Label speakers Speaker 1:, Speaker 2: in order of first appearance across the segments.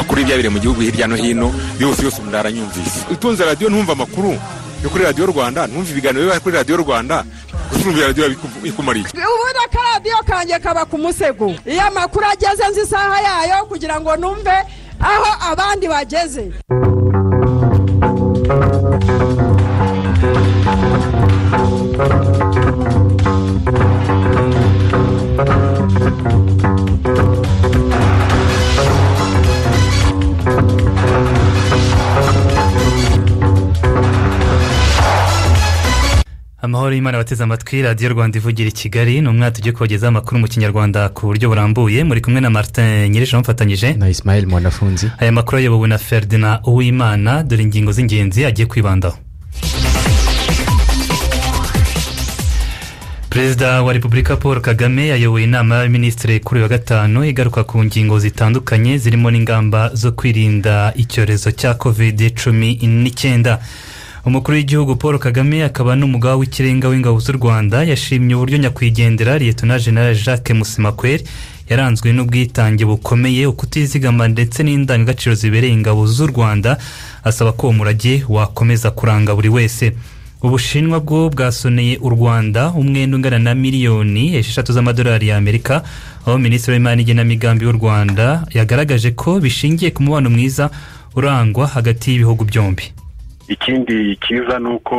Speaker 1: kuri ibyabire mu gihugu hirya no hino yose yose umuntu aranyumvise utunze radiyo ntumve amakuru yo kuri radiyo rwanda ntumve ibiganiro biba kuri radiyo rwanda gusa urumva radiyo bikumariye
Speaker 2: ubundi ka radiyo kanjye kaba ku musego iyo amakuru ageze nzi isaha yayo kugira ngo numve aho abandi bageze
Speaker 3: amahoro y'imana bateze amatwi radiyo rwanda ivugira i kigali ni umwaka tugiye kubagezaho amakuru mu kinyarwanda ku buryo burambuye muri kumwe na martin nyirije bamufatanyije
Speaker 4: na ismail mwanafunzi
Speaker 3: aya makuru ayobowe na ferdinand uwimana dore ingingo z'ingenzi agiye kwibandaho perezida wa repubulika paul kagame ayoboye inama y'abaminisitiri kuri uyu wa gatanu igaruka ku ngingo zitandukanye zirimo n'ingamba zo kwirinda icyorezo cya covid cumi n'icyenda umukuru w'igihugu paul kagame akaba n'umugaba w'ikirenga w'ingabo z'u rwanda yashimye uburyo nyakwigendera liyetona jenera jacques musemakweri yaranzwe n'ubwitange bukomeye ukutizigama ndetse n'indangagaciro zibereye ingabo z'u rwanda asaba ko uwo murage wakomeza kuranga buri wese ubushinwa bwo bwasoneye u rwanda umwenda ungana na miliyoni esheshatu z'amadolari y'amerika aho minisitiri w'imari n'igenamigambi w'u rwanda yagaragaje ko bishingiye ku mubano mwiza urangwa hagati y'ibihugu byombi
Speaker 5: ikindi cyiza ni uko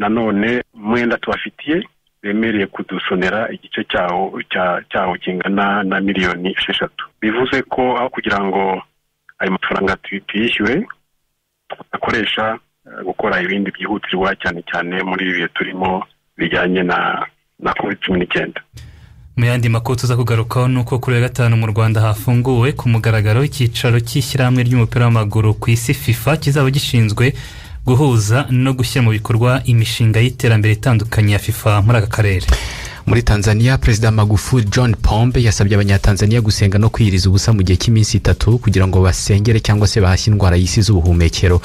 Speaker 5: nanone umwenda tubafitiye bemereye kudusonera igice cyawo cyawo kingana na miliyoni esheshatu bivuze ko aho kugira ngo ayo mafaranga tuyishyure akoresha gukora ibindi byihutirwa cyane cyane muri ibi bihe turimo bijyanye na na covid cumi n'icyenda
Speaker 3: mu yandi makuru tuza kugarukaho ni uko kuri wa gatanu mu rwanda hafunguwe ku mugaragaro icyicaro cy'ishyirahamwe ry'umupira w'amaguru ku isi fifa kizaba gishinzwe guhuza no gushyira mu bikorwa imishinga y'iterambere itandukanye ya fifa muri aka karere
Speaker 4: muri tanzania perezida magufuli john pombe yasabye abanyatanzania gusenga no kwiyiriza ubusa mu gihe cy'iminsi itatu kugira ngo basengere cyangwa se bahashye indwara y'isi z'ubuhumekero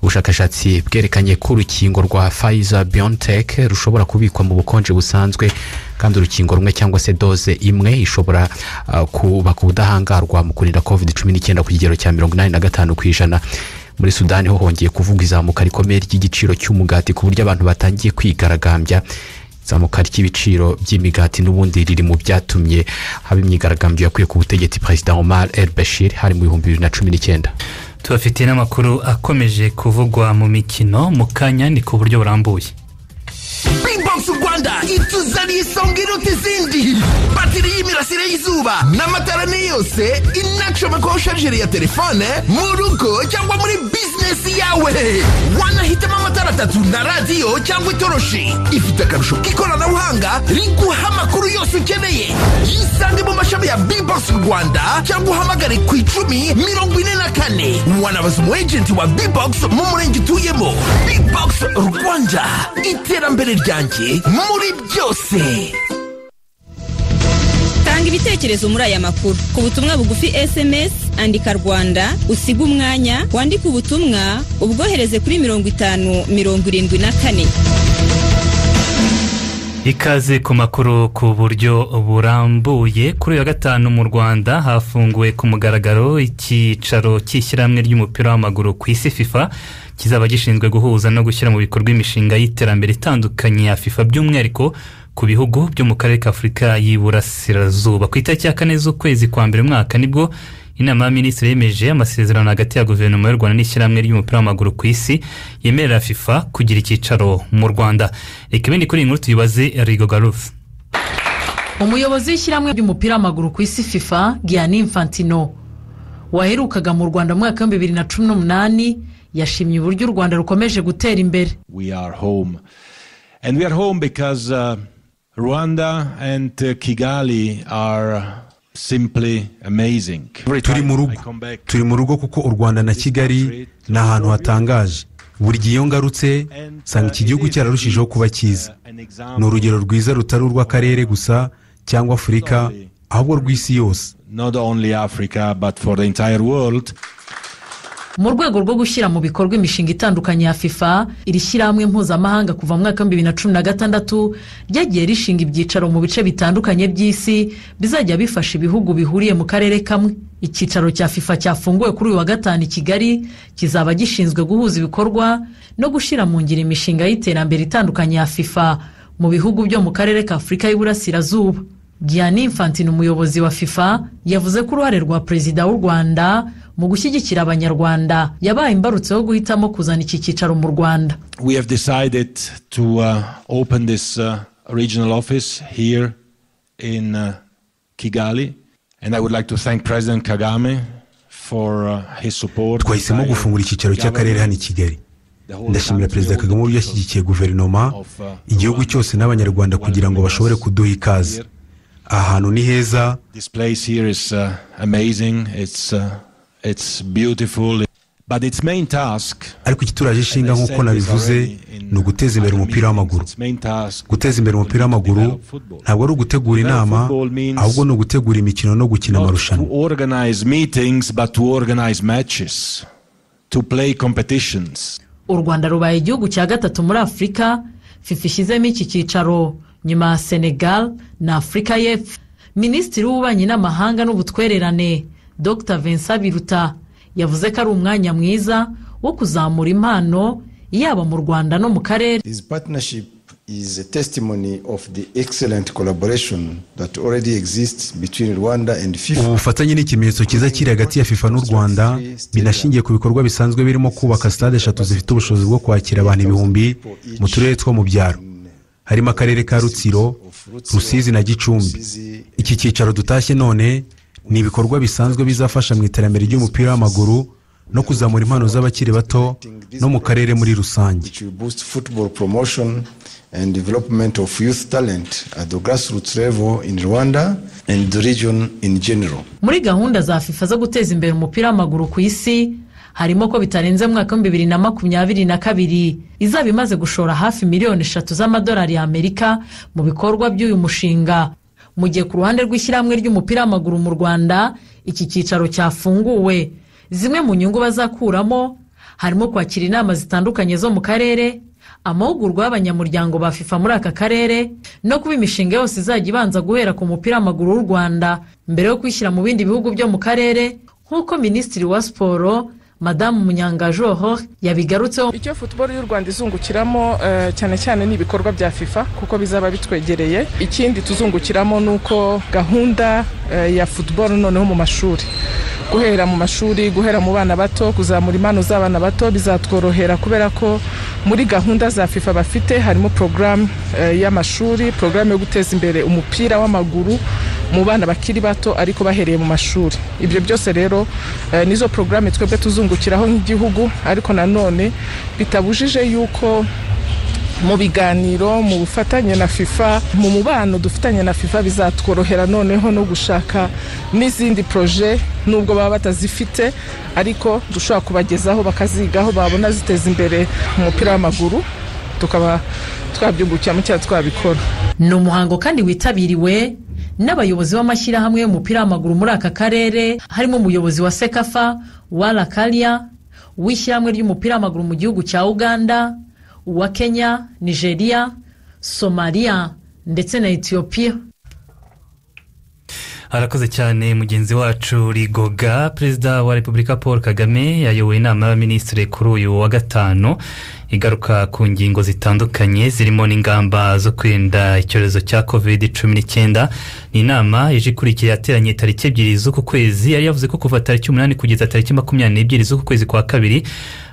Speaker 4: ubushakashatsi bwerekanye ko urukingo rwa fayiza biontech rushobora kubikwa mu bukonje busanzwe kandi urukingo rumwe cyangwa se doze imwe ishobora uh, kubaka ubudahangarwa mu kurinda covid cumi n'icyenda ku kigero cya mirongo inani na gatanu ku ijana muri sudani ho hongeye kuvuga izamuka rikomeye ry'igiciro cy'umugati ku buryo abantu batangiye kwigaragambya izamuka ry'ibiciro by'imigati n'ubundi riri mu byatumye haba imyigaragambyo yakuye ku butegetsi perezida omar el bashir hari mu bihumbi bibiri na cumi n'icyenda
Speaker 3: tubafitiye n'amakuru akomeje kuvugwa mu mikino mu kanya ni ku buryo burambuye
Speaker 6: bimbox rwanda ituzaniye isonga iruta izindi batiri y'imirasire y'izuba n'amatara ni yose inacomekwaho sharijeri ya telefone mu rugo cyangwa muri bizinesi yawe wanahitamo amatara atatu na radiyo cyangwa itoroshi ifite akarusho k'ikoranabuhanga riguha amakuru yose ukeneye yisange mu mashami ya bimbox rwanda cyangwa uhamagare ku icumi mirongo ine na kane wanabaza umu ejenti wa bimbox mu murenge utuyemo bimbox rwanda iterambere ryanjye muri byose
Speaker 7: tanga ibitekerezo muri aya makuru ku butumwa bugufi sms andika rwanda usiga umwanya wandike ubutumwa ubwohereze kuri mirongo itanu mirongo irindwi na kane
Speaker 3: ikaze ku makuru ku buryo burambuye kuri uyu wa gatanu mu rwanda hafunguwe ku mugaragaro icyicaro cy'ishyirahamwe ry'umupira w'amaguru ku isi fifa kizaba gishinzwe guhuza no gushyira mu bikorwa imishinga y'iterambere itandukanye ya fifa by'umwihariko ku bihugu byo mu karere ka afurika y'iburasirazuba ku itariki ya kane z'ukwezi kwa mbere umwaka nibwo inama y'aminisitiri yemeje amasezerano hagati ya guverinoma y'u rwanda n'ishyirahamwe ry'umupira w'amaguru ku isi yemerera fifa kugira icyicaro mu rwanda reka ibindi kuri iyi nkuru tuyibaze rigo garufu
Speaker 8: umuyobozi w'ishyirahamwe ry'umupira w'amaguru ku isi fifa giyani infantino waherukaga mu rwanda mu mwaka w'ibihumbi bibiri na cumi n'umunani yashimye uburyo u rwanda rukomeje gutera imbere
Speaker 9: we are home and we are home because uh, rwanda and uh, kigali are
Speaker 10: turi mu rugo turi mu rugo kuko u rwanda na kigali ni ahantu hatangaje buri gihe iyo ngarutse nsanga iki gihugu cyararushijeho kuba cyiza ni urugero rwiza rutari urw'akarere gusa cyangwa afurika ahubwo rw'isi yose
Speaker 8: mu rwego rwo gushyira mu bikorwa imishinga itandukanye ya fifa iri shyirahamwe mpuzamahanga kuva mu mwaka w'ibihumbi bibiri na cumi na gatandatu ryagiye rishinga ibyicaro mu bice bitandukanye by'isi bizajya bifasha ibihugu bihuriye mu karere kamwe icyicaro cya fifa cyafunguwe kuri uyu wa gatanu i kigali kizaba gishinzwe guhuza ibikorwa no gushyira mu ngiro imishinga y'iterambere itandukanye ya fifa mu bihugu byo mu karere ka afurika y'uburasirazuba Gianni Infantino umuyobozi wa fifa yavuze ko uruhare rwa perezida w'u rwanda mu gushyigikira abanyarwanda yabaye imbarutso yo guhitamo kuzana iki cyicaro mu rwanda
Speaker 9: We have decided to uh, open this uh, regional office here in uh, Kigali, and I would like to thank President Kagame for uh, his support.
Speaker 10: twahisemo gufungura icyicaro cy'akarere hano i kigali ndashimira perezida kagame uburyo yashyigikiye guverinoma igihugu cyose n'abanyarwanda kugira ngo bashobore kuduha ikaze aha hantu ni heza
Speaker 9: This place here is uh, amazing. It's uh, it's beautiful. But its main task,
Speaker 10: ariko ikituraje ishinga nk'uko nabivuze ni uguteza imbere umupira w'amaguru
Speaker 9: its main task,
Speaker 10: guteza imbere umupira w'amaguru ntabwo ari ugutegura inama ahubwo ni ugutegura imikino no gukina
Speaker 9: to
Speaker 10: amarushanwa
Speaker 9: organize meetings, but to organize matches, to play competitions.
Speaker 8: u rwanda rubaye igihugu cya gatatu muri afurika fifa ishyizemo iki cyicaro nyuma ya senegal na afurika y'epfo minisitiri w'ububanyi n'amahanga n'ubutwererane dr vincent biruta yavuze ko ari umwanya mwiza wo kuzamura impano yaba mu rwanda no mu karere
Speaker 11: This partnership is a testimony of the excellent collaboration that already exists between Rwanda and
Speaker 10: ubu
Speaker 11: FIFA.
Speaker 10: bufatanye ni ikimenyetso cyiza kiri hagati ya fifa n'u rwanda binashingiye ku bikorwa bisanzwe birimo kubaka sitade eshatu zifite ubushobozi bwo kwakira abantu ibihumbi mu turere two mu byaro harimo akarere ka rutsiro rusizi na gicumbi iki cyicaro dutashye none ni ibikorwa bisanzwe bizafasha mu iterambere ry'umupira w'amaguru no kuzamura impano z'abakiri bato no mu karere muri rusange
Speaker 11: Which will boost football promotion and development of youth talent at the grassroots level in Rwanda and the region in general.
Speaker 8: muri gahunda za fifa zo guteza imbere umupira w'amaguru ku isi harimo ko bitarenze mu mwaka w'ibihumbi bibiri na makumyabiri na kabiri izaba imaze gushora hafi miliyoni eshatu z'amadolari y'amerika mu bikorwa by'uyu mushinga mu gihe ku ruhande rw'ishyirahamwe ry'umupira w'amaguru mu rwanda iki cyicaro cyafunguwe zimwe mu nyungu bazakuramo harimo kwakira inama zitandukanye zo mu karere amahugurwa y'abanyamuryango ba fifa muri aka karere no kuba imishinga yose izajya ibanza guhera ku mupira w'amaguru w'u rwanda mbere yo kwishyira mu bindi bihugu byo mu karere nk'uko minisitiri wa siporo madamu munyangajoho yabigarutseho
Speaker 12: icyo futuboro y'u rwanda izungukiramo eh, cyane cyane ni ibikorwa bya fifa kuko bizaba bitwegereye ikindi tuzungukiramo ni uko gahunda eh, ya futuboro noneho mu mashuri guhera mu mashuri guhera mu bana bato kuzamura impano z'abana bato bizatworohera kubera ko muri gahunda za fifa bafite harimo porogaramu y'amashuri porogaramu yo guteza imbere umupira w'amaguru mu bana bakiri bato ariko bahereye mu mashuri ibyo byose rero eh, nizo porogaramu twebwe tuzungukiraho nk'igihugu ariko nanone bitabujije yuko mu biganiro mu bufatanye na fifa mu mubano dufitanye na fifa bizatworohera noneho no gushaka n'izindi poroje nubwo baba batazifite ariko dushobora kubagezaho bakazigaho babona ziteza imbere umupira w'amaguru tukaba twabyungukiramo cyangwa twabikora
Speaker 8: ni umuhango kandi witabiriwe n'abayobozi b'amashyirahamwe y'umupira w'amaguru muri aka karere harimo umuyobozi wa sekafa wara karia w'ishyirahamwe ry'umupira w'amaguru mu gihugu cya uganda uwa kenya nigeria somaliya ndetse na etiyopiya
Speaker 3: harakoze cyane mugenzi wacu rigoga perezida wa repubulika paul kagame yayoboye inama y'abaminisitiri kuri uyu wa gatanu igaruka ku ngingo zitandukanye zirimo n'ingamba zo kwirinda icyorezo cya covid cumi n'icyenda ni inama ije ikurikiye yateranye tariki ebyiri z'uku kwezi yari yavuze ko kuva tariki umunani kugeza tariki makumyabiri n'ebyiri z'uku kwezi kwa kabiri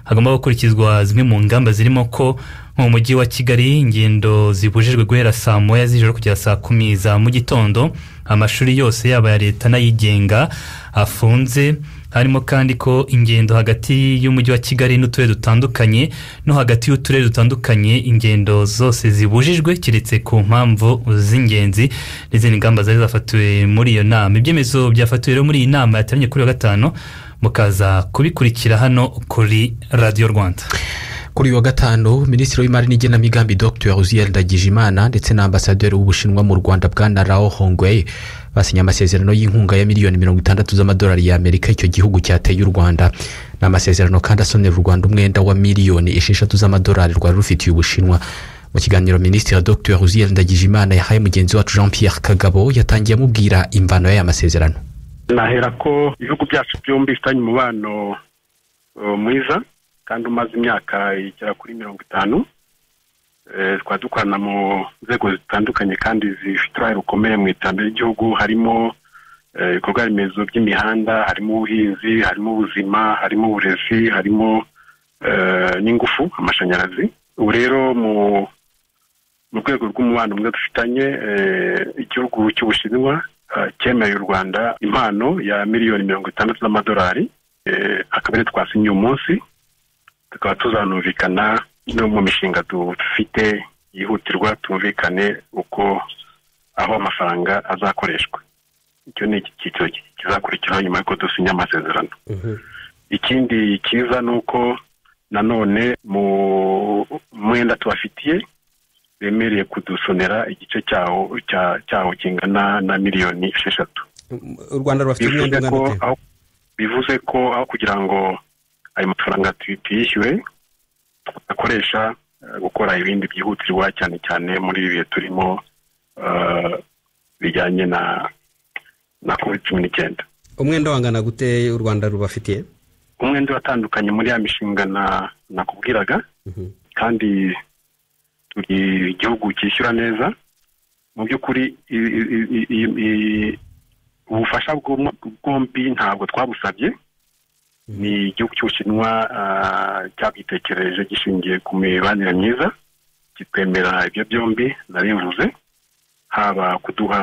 Speaker 3: hagomba gukurikizwa zimwe mu ngamba zirimo ko mu mujyi wa kigali ingendo zibujijwe guhera saa moya z'ijoro kugera saa kumi za mu gitondo amashuri yose yaba aya leta n'ayigenga afunze harimo kandi ko ingendo hagati y'umujyi wa kigali n'uturere dutandukanye no hagati y'uturere dutandukanye ingendo zose zibujijwe keretse ku mpamvu z'ingenzi n'izindi ngamba zari zafatiwe muri iyo nama ibyemezo byafatiwe rero muri iyi nama yateranye kuri uyu wa gatanu mukaza kubikurikira hano kuri radiyo rwanda
Speaker 4: kuri uyu wa gatanu minisitiri w'imari n'igenamigambi dr uziyandagije imana ndetse na ambasaderi w'ubushinwa mu rwanda bwana rao hongwei basinye amasezerano y'inkunga ya miliyoni mirongo itandatu z'amadolari y'amerika icyo gihugu cyateye u rwanda ni amasezerano kandi asonera u rwanda umwenda wa miliyoni esheshatu z'amadolari rwari rufitiye ubushinwa mu kiganiro minisitiri dr ruziel ndagijimana yahaye mugenzi wacu jean pierre kagabo yatangiye amubwira imvano y'aya masezerano
Speaker 5: nahera ko ibihugu byacu byombi bifitanye umubano uh, mwiza kandi umaze imyaka igera kuri mirongo itanu Eh, tukaba dukorana mu nzego zitandukanye kandi zifite uruhare rukomeye mu iterambere ry'igihugu harimo eh, ibikorwa remezo by'imihanda harimo ubuhinzi harimo ubuzima harimo uburezi harimo eh, n'ingufu amashanyarazi ubu rero mu mu rwego rw'umubano mwiza dufitanye eh, igihugu cy'ubushinwa eh, cyemeye u rwanda impano ya miliyoni mirongo itandatu z'amadolari eh, akaba ariyo twasinye uyu munsi tukaba tuzanumvikana no mu mishinga dufite yihutirwa tumvikane uko aho amafaranga azakoreshwa icyo ni icyiciro kizakurikiraho nyuma y'uko dusinya amasezerano ikindi cyiza ni uko nanone mu mwenda tubafitiye bemereye kudusonera igice cyawo cya- cyawo kingana na miliyoni esheshatu
Speaker 13: u rwanda rubafite umwenda
Speaker 5: bivuze
Speaker 13: ungana
Speaker 5: ko
Speaker 13: gute
Speaker 5: aho bivuze ko aho kugira ngo ayo mafaranga tu- tuyishyure akoresha gukora ibindi byihutirwa cyane cyane muri ibi bihe turimo eh, bijyanye na na covid cumi n'icyenda
Speaker 13: umwenda wangana gute u rwanda rubafitiye
Speaker 5: umwenda uratandukanye muri ya mishinga na- nakubwiraga kandi turi igihugu cyishyura neza mu by'ukuri i- i- i- i- i- ubufasha bw'umu- bwombi ntabwo twabusabye ni igihugu cy'ubushinwa ah, cyabwitekereje gishingiye ku mibanire myiza kitwemera ibyo byombi nabivuze haba kuduha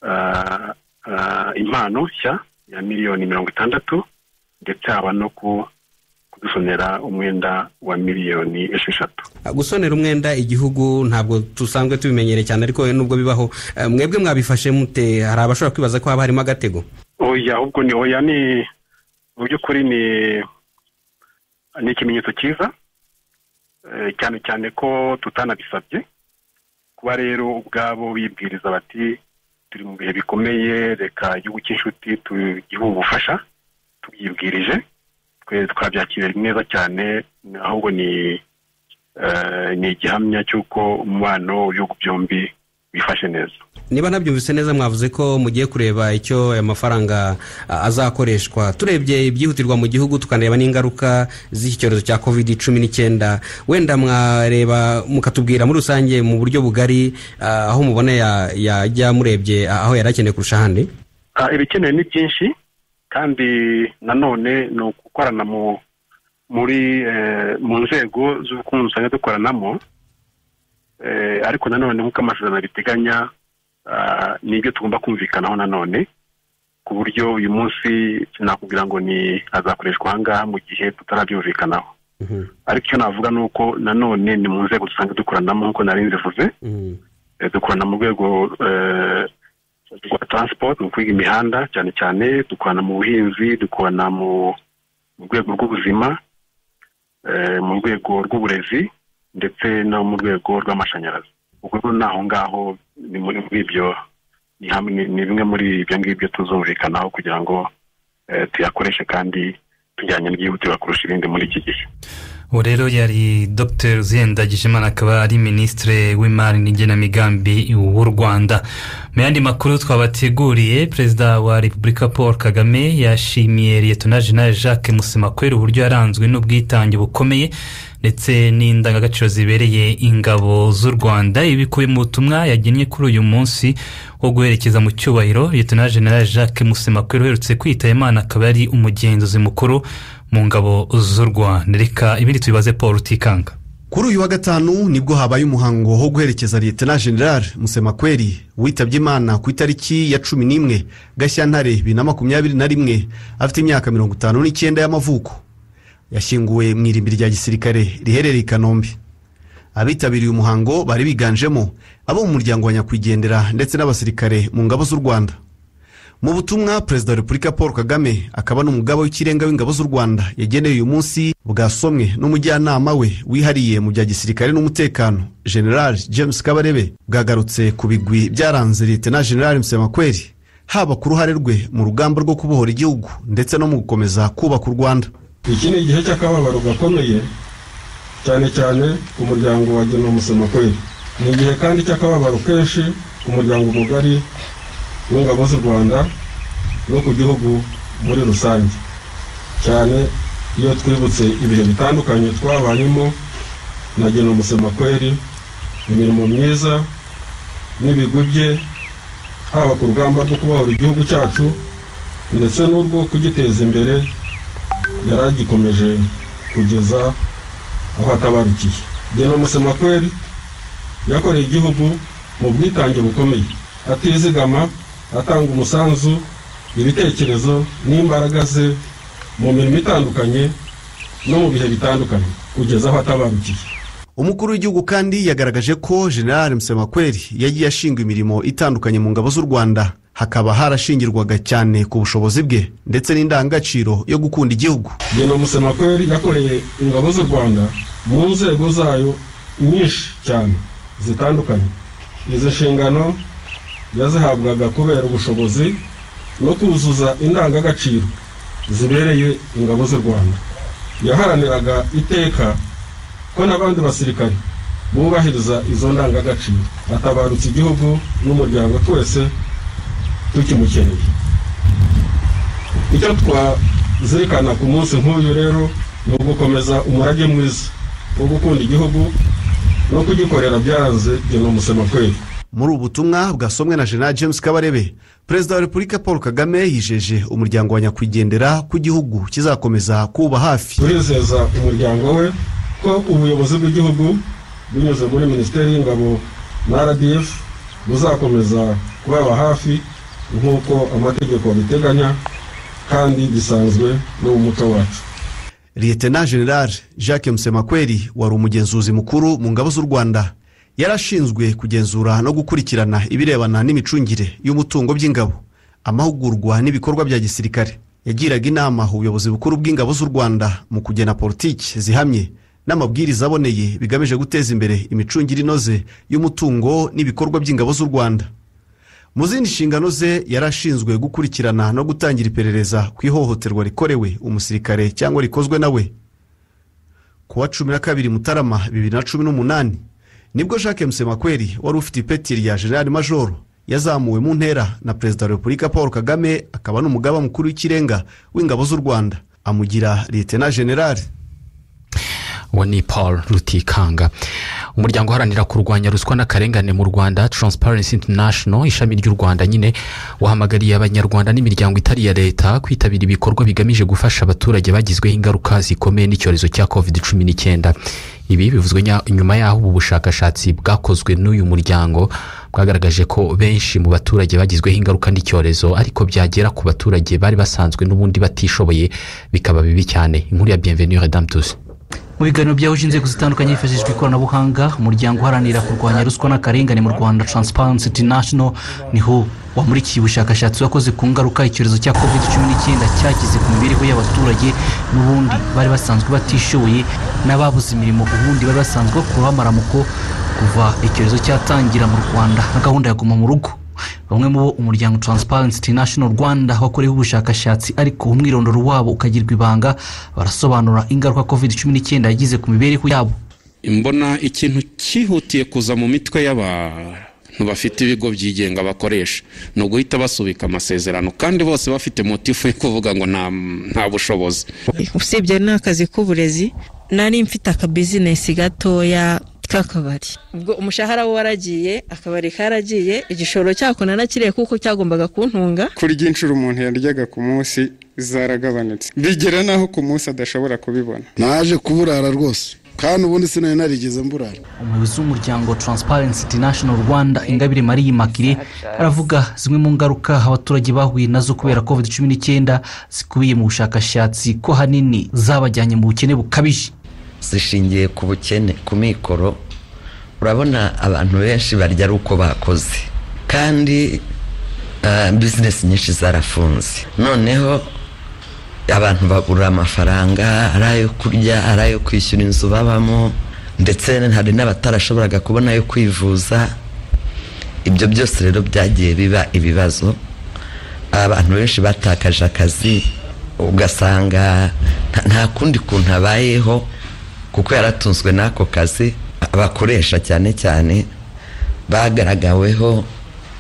Speaker 5: ah, ah, impano nshya ya miliyoni mirongo itandatu ndetse haba no ku- kudusonera umwenda wa miliyoni esheshatu
Speaker 13: gusonera umwenda igihugu ntabwo dusanzwe tubimenyereye cyane ariko nubwo bibaho eh, mwebwe mwabifashe mute hari abashobora kwibaza ko haba harimo agatego
Speaker 5: oya ahubwo ni oya ni mu by'ukuri ni ni ikimenyetso cyiza eh, cyane cyane ko tutanabisabye kuba rero ubwabo bibwiriza bati turi mu bihe bikomeye reka igihugu cy'inshuti tugihe ubufasha tubyibwirije twe twabyakiriye neza cyane ahubwo ni eh, ni igihamya cy'uko umubano w'ibihugu byombi wifashe neza
Speaker 13: niba ntabyumvise neza mwavuze ko mugiye kureba icyo aya mafaranga a, azakoreshwa turebye ibyihutirwa mu gihugu tukanareba n'ingaruka z'iki cyorezo cya covid cumi n'icyenda wenda mwareba mukatubwira muri rusange mu buryo bugari a, aho mubona ya- yajya murebye a, aho yari akeneye kurusha ahandi
Speaker 5: Ah, ibikenewe ni byinshi kandi nanone ni ugukorana mu muri eh, mu nzego z'ubukungu usanga dukoranamo eh, ariko nanone nk'uko amasezerano biteganya ah, ni ibyo tugomba kumvikanaho nanone ku buryo uyu munsi sinakubwira ngo ni azakoreshwa ahangaha mu gihe tutarabyumvikanaho ariko icyo navuga ni uko nanone ni mu nzego dusanga dukoranamo nk'uko nari nzivuze Eh, dukorana mu rwego eh, rwa transport mu kwiga imihanda cyane cyane dukorana mu buhinzi dukorana mu mu rwego rw'ubuzima eh, mu rwego rw'uburezi ndetse no mu rwego rw'amashanyarazi ubwo rero ni aho ngaho ni muri muri ibyo ni hamwe ni- ni bimwe muri ibyo ngibyo tuzumvikanaho kugira ngo eh, tuyakoreshe kandi tujyanye n'ibyihutirwa kurusha ibindi muri iki gihe
Speaker 3: ubu rero yari dr zendagijimana akaba ari minisitiri w'imari n'igenamigambi w'u rwanda mu yandi makuru twabateguriye perezida wa repubulika paul kagame yashimiye liyetona jenali jacques musemakwera uburyo yaranzwe n'ubwitange bukomeye ndetse n'indangagaciro zibereye ingabo z'u rwanda ibikubiye mu butumwa yagennye kuri uyu munsi wo guherekeza mu cyubahiro liyetona jenali jacques musemakwera uherutse kwitaba imana akaba ari umugenzuzi mukuru mu ngabo z'u rwanda reka ibindi tubibaze paul utikanga
Speaker 14: kuri uyu wa gatanu nibwo habaye umuhango wo guherekeza liyetena general musemakweri witabye imana ku itariki ya cumi n'imwe gashyantare bibiri na makumyabiri na rimwe afite imyaka mirongo itanu n'icyenda y'amavuko yashyinguwe mu irimbi rya gisirikare riherereye i kanombe abitabiriye umuhango bari biganjemo abo mu muryango wa nyakwigendera ndetse n'abasirikare mu ngabo z'u rwanda mu butumwa perezida wa repubulika paul kagame akaba n'umugaba w'ikirenga w'ingabo z'u rwanda yageneye uyu munsi bwasomwe n'umujyanama we wihariye mu bya gisirikare n'umutekano general james kabarebe bwagarutse ku bigwi byaranze leta na general musemakweri haba ku ruhare rwe mu rugamba rwo kubohora igihugu ndetse no mu gukomeza kubaka u rwanda
Speaker 15: iki ni igihe cy'akababaro gakomeye cyane cyane ku muryango wa genomusoma kweli ni igihe kandi cy'akababaro kenshi ku muryango mugari w'ingabo z'u rwanda no ku gihugu muri rusange cyane iyo twibutse ibihe bitandukanye twabayemo na genomusoma kweli imirimo myiza n'ibigwi bye haba ku rugamba rwo kubohora igihugu cyacu ndetse n'urwo kugiteza imbere yari agikomeje kugeza aho atabarukiye genda musemakweri yakoreye igihugu mu bwitange bukomeye atizigama atanga umusanzu ibitekerezo n'imbaraga ze mu mirimo itandukanye no mu bihe bitandukanye kugeza aho atabarukiye
Speaker 14: umukuru w'igihugu kandi yagaragaje ko general musemakweri yagiye ashinga imirimo itandukanye mu ngabo z'u rwanda hakaba harashingirwaga cyane ku bushobozi bwe ndetse n'indangagaciro yo gukunda igihugu
Speaker 15: genda musemakweri yakoreye ingabo z'u rwanda mu nzego zayo nyinshi cyane zitandukanye izi nshingano yazihabwaga kubera ubushobozi no kuzuza indangagaciro zibereye ingabo z'u rwanda yaharaniraga iteka ko n'abandi basirikare bubahiriza izo ndangagaciro atabarutse igihugu n'umuryango twese tukimukeneye icyo twazirikana ku munsi nk'uyu rero ni ugukomeza umurage mwiza wo gukunda igihugu no kugikorera byaranze genomusema kweli
Speaker 14: muri ubu butumwa bwasomwe na general james kabarebe perezida wa repubulika paul kagame yijeje umuryango wa nyakwigendera ko igihugu kizakomeza kuba hafi
Speaker 15: turizeza umuryango we ko ubuyobozi bw'igihugu binyuze muri minisiteri y'ingabo na rdf buzakomeza kubaba hafi nk'uko amategeko abiteganya kandi bisanzwe no mu muco wacu
Speaker 14: liyetena general jacques musemakweri wari umugenzuzi mukuru mu ngabo z'u rwanda yari ashinzwe kugenzura no gukurikirana ibirebana n'imicungire y'umutungo by'ingabo amahugurwa n'ibikorwa bya gisirikare yagiraga inama ubuyobozi bukuru bw'ingabo z'u rwanda mu kugena politiki zihamye n'amabwiriza aboneye bigamije guteza imbere imicungire inoze y'umutungo n'ibikorwa by'ingabo z'u rwanda mu zindi nshingano ze yari ashinzwe gukurikirana no gutangira iperereza ku ihohoterwa rikorewe umusirikare cyangwa rikozwe na we ku wa cumi na kabiri mutarama bibiri na cumi n'umunani nibwo jacques musemakweri wari ufite ipeti rya general majoro yazamuwe mu ntera na perezida wa repubulika paul kagame akaba n'umugaba mukuru w'ikirenga w'ingabo z'u rwanda amugira liyetena generali
Speaker 4: uwo ni paul rutikanga umuryango uharanira kurwanya ruswa n'akarengane mu rwanda taransiparensi intanashono ishami ry'u rwanda nyine wahamagariye abanyarwanda n'imiryango itari iya leta kwitabira ibikorwa bigamije gufasha abaturage bagizweho ingaruka zikomeye n'icyorezo cya kovide cumi n'icyenda ibi bivuzwe nyuma y'aho ubu bushakashatsi bwakozwe n'uyu muryango bwagaragaje ko benshi mu baturage bagizweho ingaruka n'icyorezo ariko byagera ku baturage bari basanzwe n'ubundi batishoboye bikaba bibi cyane inkuru ya bienvenue redamtusi
Speaker 16: mu biganiro byahuje inzego zitandukanye hifashishijwe ikoranabuhanga umuryango uharanira kurwanya ruswa n'akarengane mu rwanda taransiparensi intanashono niho wamurikiye ubushakashatsi wakoze ku ngaruka icyorezo cya covid cumi n'icyenda cyagize ku mibereho y'abaturage n'ubundi bari basanzwe batishoboye n'ababuze imirimo ubundi bari basanzwe bakuraho amaramuko kuva icyorezo cyatangira mu rwanda nka gahunda ya guma mu rugo bamwe mu bo umuryango taransiparensi intanashono rwanda wakoreho ubushakashatsi ariko umwirondoro wabo ukagirwa ibanga barasobanura ingaruka covid cumi n'icyenda yagize ku mibereho yabo
Speaker 17: mbona ikintu cyihutiye kuza mu mitwe y'abantu bafite ibigo byigenga bakoresha ni uguhita basubika amasezerano kandi bose bafite motifu yo kuvuga ngo nta bushobozi
Speaker 18: usibye n'akazi k'uburezi nari mfite akabizinesi gatoya k'akabari ubwo umushahara we waragiye akabari karagiye igishoro cyako narakiriye kuko cyagombaga kuntunga
Speaker 19: kurya inshuro umuntu yaryaga ku munsi zaragabanutse bigera n'aho ku munsi adashobora kubibona
Speaker 20: naje kuburara rwose kandi ubundi sinari narigeze mburara
Speaker 16: umuyobozi w'umuryango taransiparensi intanashono rwanda ingabire mariya makire aravuga zimwe mu ngaruka abaturage bahuye nazo kubera covid cumi n'icyenda zikubiye mu bushakashatsi ko hanini zabajyanye mu bukene bukabije
Speaker 21: zishingiye ku bukene ku mikoro urabona abantu benshi barya ari uko bakoze kandi ah, bizinesi nyinshi zarafunze noneho abantu bagura amafaranga ari ayo kurya ari ayo kwishyura inzu babamo ndetse hari n'abatarashoboraga kubona ayo kwivuza ibyo byose rero byagiye biba ibibazo abantu benshi batakaje akazi ugasanga nta- nta kundi kuntu abayeho kuko yaratunzwe n'ako kazi abakoresha cyane cyane bagaragaweho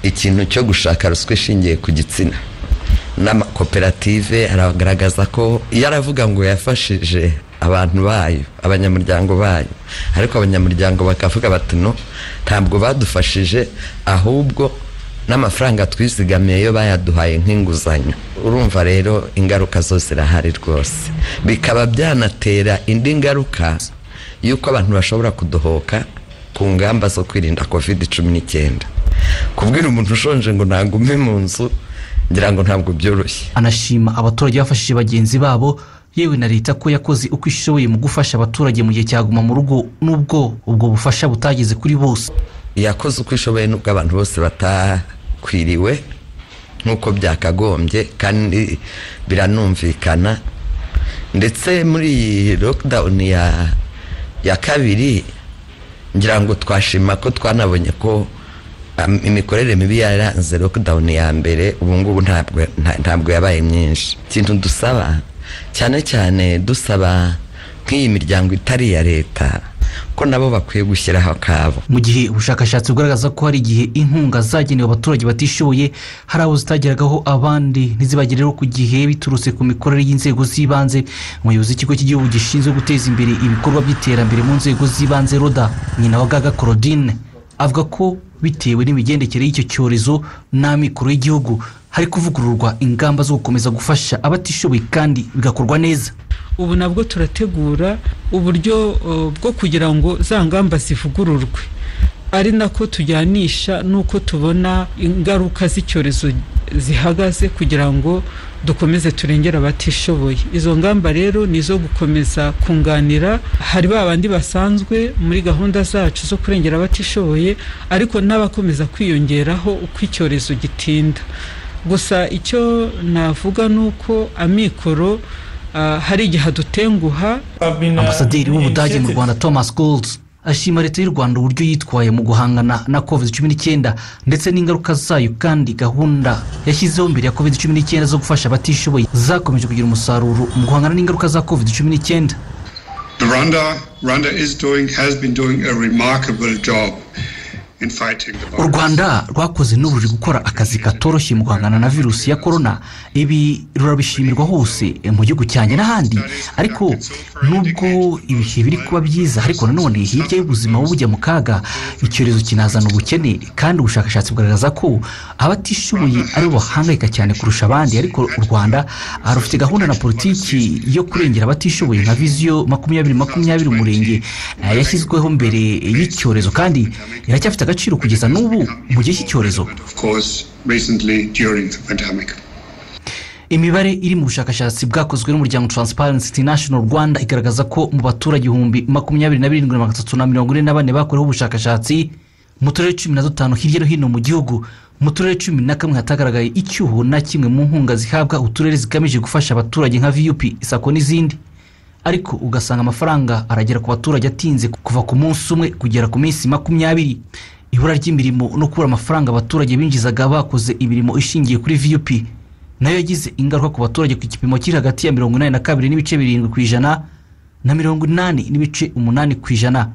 Speaker 21: ikintu cyo gushaka ruswa ishingiye ku gitsina n'amakoperative aragaragaza ko iyo aravuga ngo yafashije abantu bayo abanyamuryango bayo ariko abanyamuryango bakavuga bati no ntabwo badufashije ahubwo n'amafaranga twizigamiye yo bayaduhaye nk'inguzanyo urumva rero ingaruka zo zirahari rwose bikaba byanatera indi ngaruka y'uko abantu bashobora kudohoka ku ngamba zo kwirinda covid cumi n'icyenda kubwira umuntu ushonje ngo ntagume mu nzu ngira ngo ntabwo byoroshye
Speaker 16: anashima abaturage bafashije bagenzi babo yewe na leta ko yakoze uko ishoboye mu gufasha abaturage mu gihe cya guma mu rugo n'ubwo ubwo bufasha butageze kuri bose
Speaker 21: yakoze uko ishoboye nubwo abantu bose batakwiriwe nk'uko byakagombye kandi biranumvikana ndetse muri iyi lockdown ya ya kabiri ngira ngo twashima ko twanabonye ko um, imikorere mibi yaranze lockdown ya mbere ubu ngubu ntabwo nta- ntabwo yabaye myinshi ikintu dusaba cyane cyane dusaba nk'iyi miryango itari iya leta ko nabo bakwiye gushyiraho akabo
Speaker 16: mu gihe ubushakashatsi bugaragaza ko hari igihe inkunga zagenewe abaturage batishoboye hari abo zitageragaho abandi ntizibagereho ku gihe biturutse ku mikorere y'inzego z'ibanze umuyobozi w'ikigo cy'igihugu gishinzwe guteza imbere ibikorwa by'iterambere mu nzego z'ibanze roda nyina wa gaga claudine avuga ko bitewe n'imigendekere y'icyo cyorezo n'amikoro y'igihugu hari kuvugururwa ingamba zo gukomeza gufasha abatishoboye kandi bigakorwa neza
Speaker 1: ubu nabwo turategura uburyo uh, bwo kugira ngo za ngamba zivugururwe ari nako tujyanisha n'uko tubona ingaruka z'icyorezo zihagaze kugira ngo dukomeze turengere abatishoboye izo ngamba rero ni izo gukomeza kunganira hari ba bandi basanzwe muri gahunda zacu zo kurengera abatishoboye ariko n'abakomeza kwiyongeraho uko icyorezo gitinda gusa icyo navuga ni uko amikoro ah, hari igihe adutenguha
Speaker 16: ambasaderi w'ubudage mu rwanda thomas golds ashima leta y'u rwanda uburyo yitwaye mu guhangana na covid cumi n'icyenda ndetse n'ingaruka zayo kandi gahunda yashyizeho mbere ya covid cumi n'icyenda zo gufasha abatishoboye zakomeje kugira umusaruro mu guhangana n'ingaruka za covid cumi n'icyenda
Speaker 22: The Rwanda, Rwanda is doing, has been doing a remarkable job in fighting the
Speaker 16: u
Speaker 22: virus.
Speaker 16: rwanda rwakoze n'ururi gukora akazi katoroshye mu guhangana na virusi ya korona ibi rurabishimirwa hose eh, mu gihugu cyanjye n'ahandi ariko nubwo ibihe biri kuba byiza ariko nanone hirya y'ubuzima buba bujya mu kaga icyorezo kinazana ubukene kandi ubushakashatsi bugaragaza ko abatishoboye ari bo bahangayika cyane kurusha abandi ariko u rwanda ah, rufite gahunda na politiki yo kurengera abatishoboye nka viziyo makumyabiri makumyabiri umurenge eh, yashyizweho mbere y'icyorezo kandi iracyafite agaciro kugeza n'ubu mu gihe cy'icyorezo
Speaker 22: Of course, recently during the pandemic.
Speaker 16: imibare iri mu bushakashatsi bwakozwe n'umuryango transparency international rwanda igaragaza ko mu baturage ibihumbi makumyabiri na birindwi na magana atatu na mirongo ine na bane bakoreweho ubushakashatsi mu turere cumi na dutanu hirya no hino mu gihugu mu turere cumi na kamwe hatagaragaye icyuho na kimwe mu nkunga zihabwa uturere zigamije gufasha abaturage nka vup isako n'izindi ariko ugasanga amafaranga aragera ku baturage atinze kuva ku munsi umwe kugera ku minsi makumyabiri ibura ry'imirimo no kubura amafaranga abaturage binjizaga bakoze imirimo ishingiye kuri vup nayo yagize ingaruka ku baturage ku gipimo kiri hagati ya mirongo inani na kabiri n'ibice birindwi ku ijana na mirongo inani n'ibice umunani ku ijana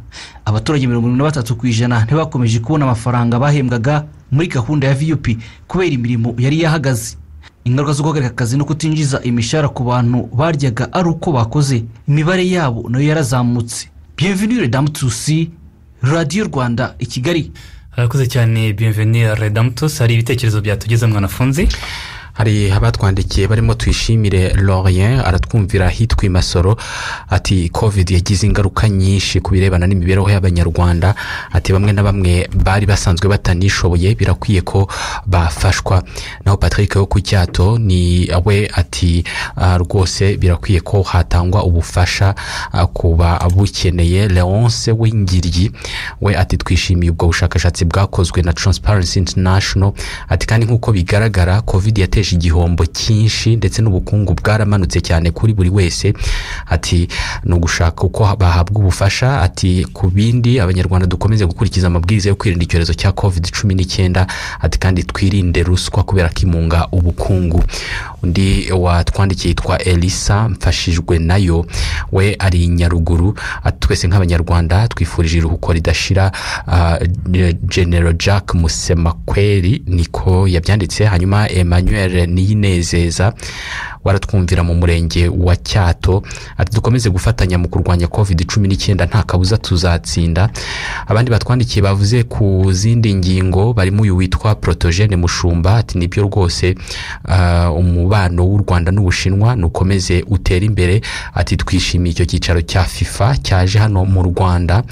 Speaker 16: abaturage mirongo irindwi na batatu ku ijana ntibakomeje kubona amafaranga bahembwaga muri gahunda ya vup kubera imirimo yari yahagaze ingaruka zo guhagarika akazi no kutinjiza imishahara ku bantu baryaga ari uko bakoze imibare yabo nayo yarazamutse bienvenue damu tusi radiyo rwanda i kigali
Speaker 3: harakuze cyane bienvenue redamutus hari ibitekerezo byatugezemo mwanafunzi
Speaker 4: hari abatwandikiye barimo tuyishimire lorien aratwumvira hitwa imasoro ati covid yagize ingaruka nyinshi ku birebana n'imibereho y'abanyarwanda ati bamwe na bamwe bari basanzwe batanishoboye birakwiye ko bafashwa naho patrick wo ku cyato ni we ati "Ah, rwose birakwiye ko hatangwa ubufasha ah, ku babukeneye leonce w'ingiryi we ati twishimiye ubwo bushakashatsi bwakozwe na transparency international ati kandi nk'uko bigaragara covid yateje igihombo cyinshi ndetse n'ubukungu bwaramanutse cyane kuri buri wese ati ni ugushaka uko bahabwa ubufasha ati ku bindi abanyarwanda dukomeze gukurikiza amabwiriza yo kwirinda icyorezo cya covid cumi n'icyenda ati kandi twirinde ruswa kubera ko imunga ubukungu undi watwandikiye yitwa elisa mfashijwe nayo we ari i nyaruguru ati twese nk'abanyarwanda twifurije iruhuko ridashira ah, general jack musemakweri niko yabyanditse hanyuma emmanuel niyinezeza waratwumvira mu murenge wa cyato ati dukomeze gufatanya mu kurwanya covid cumi n'icyenda nta kabuza tuzatsinda abandi batwandikiye bavuze ku zindi ngingo barimo uyu witwa protogene mushumba ati nibyo rwose ah, umubano w'u rwanda n'ubushinwa nukomeze utere imbere ati twishimiye icyo cyicaro cya fifa cyaje hano mu rwanda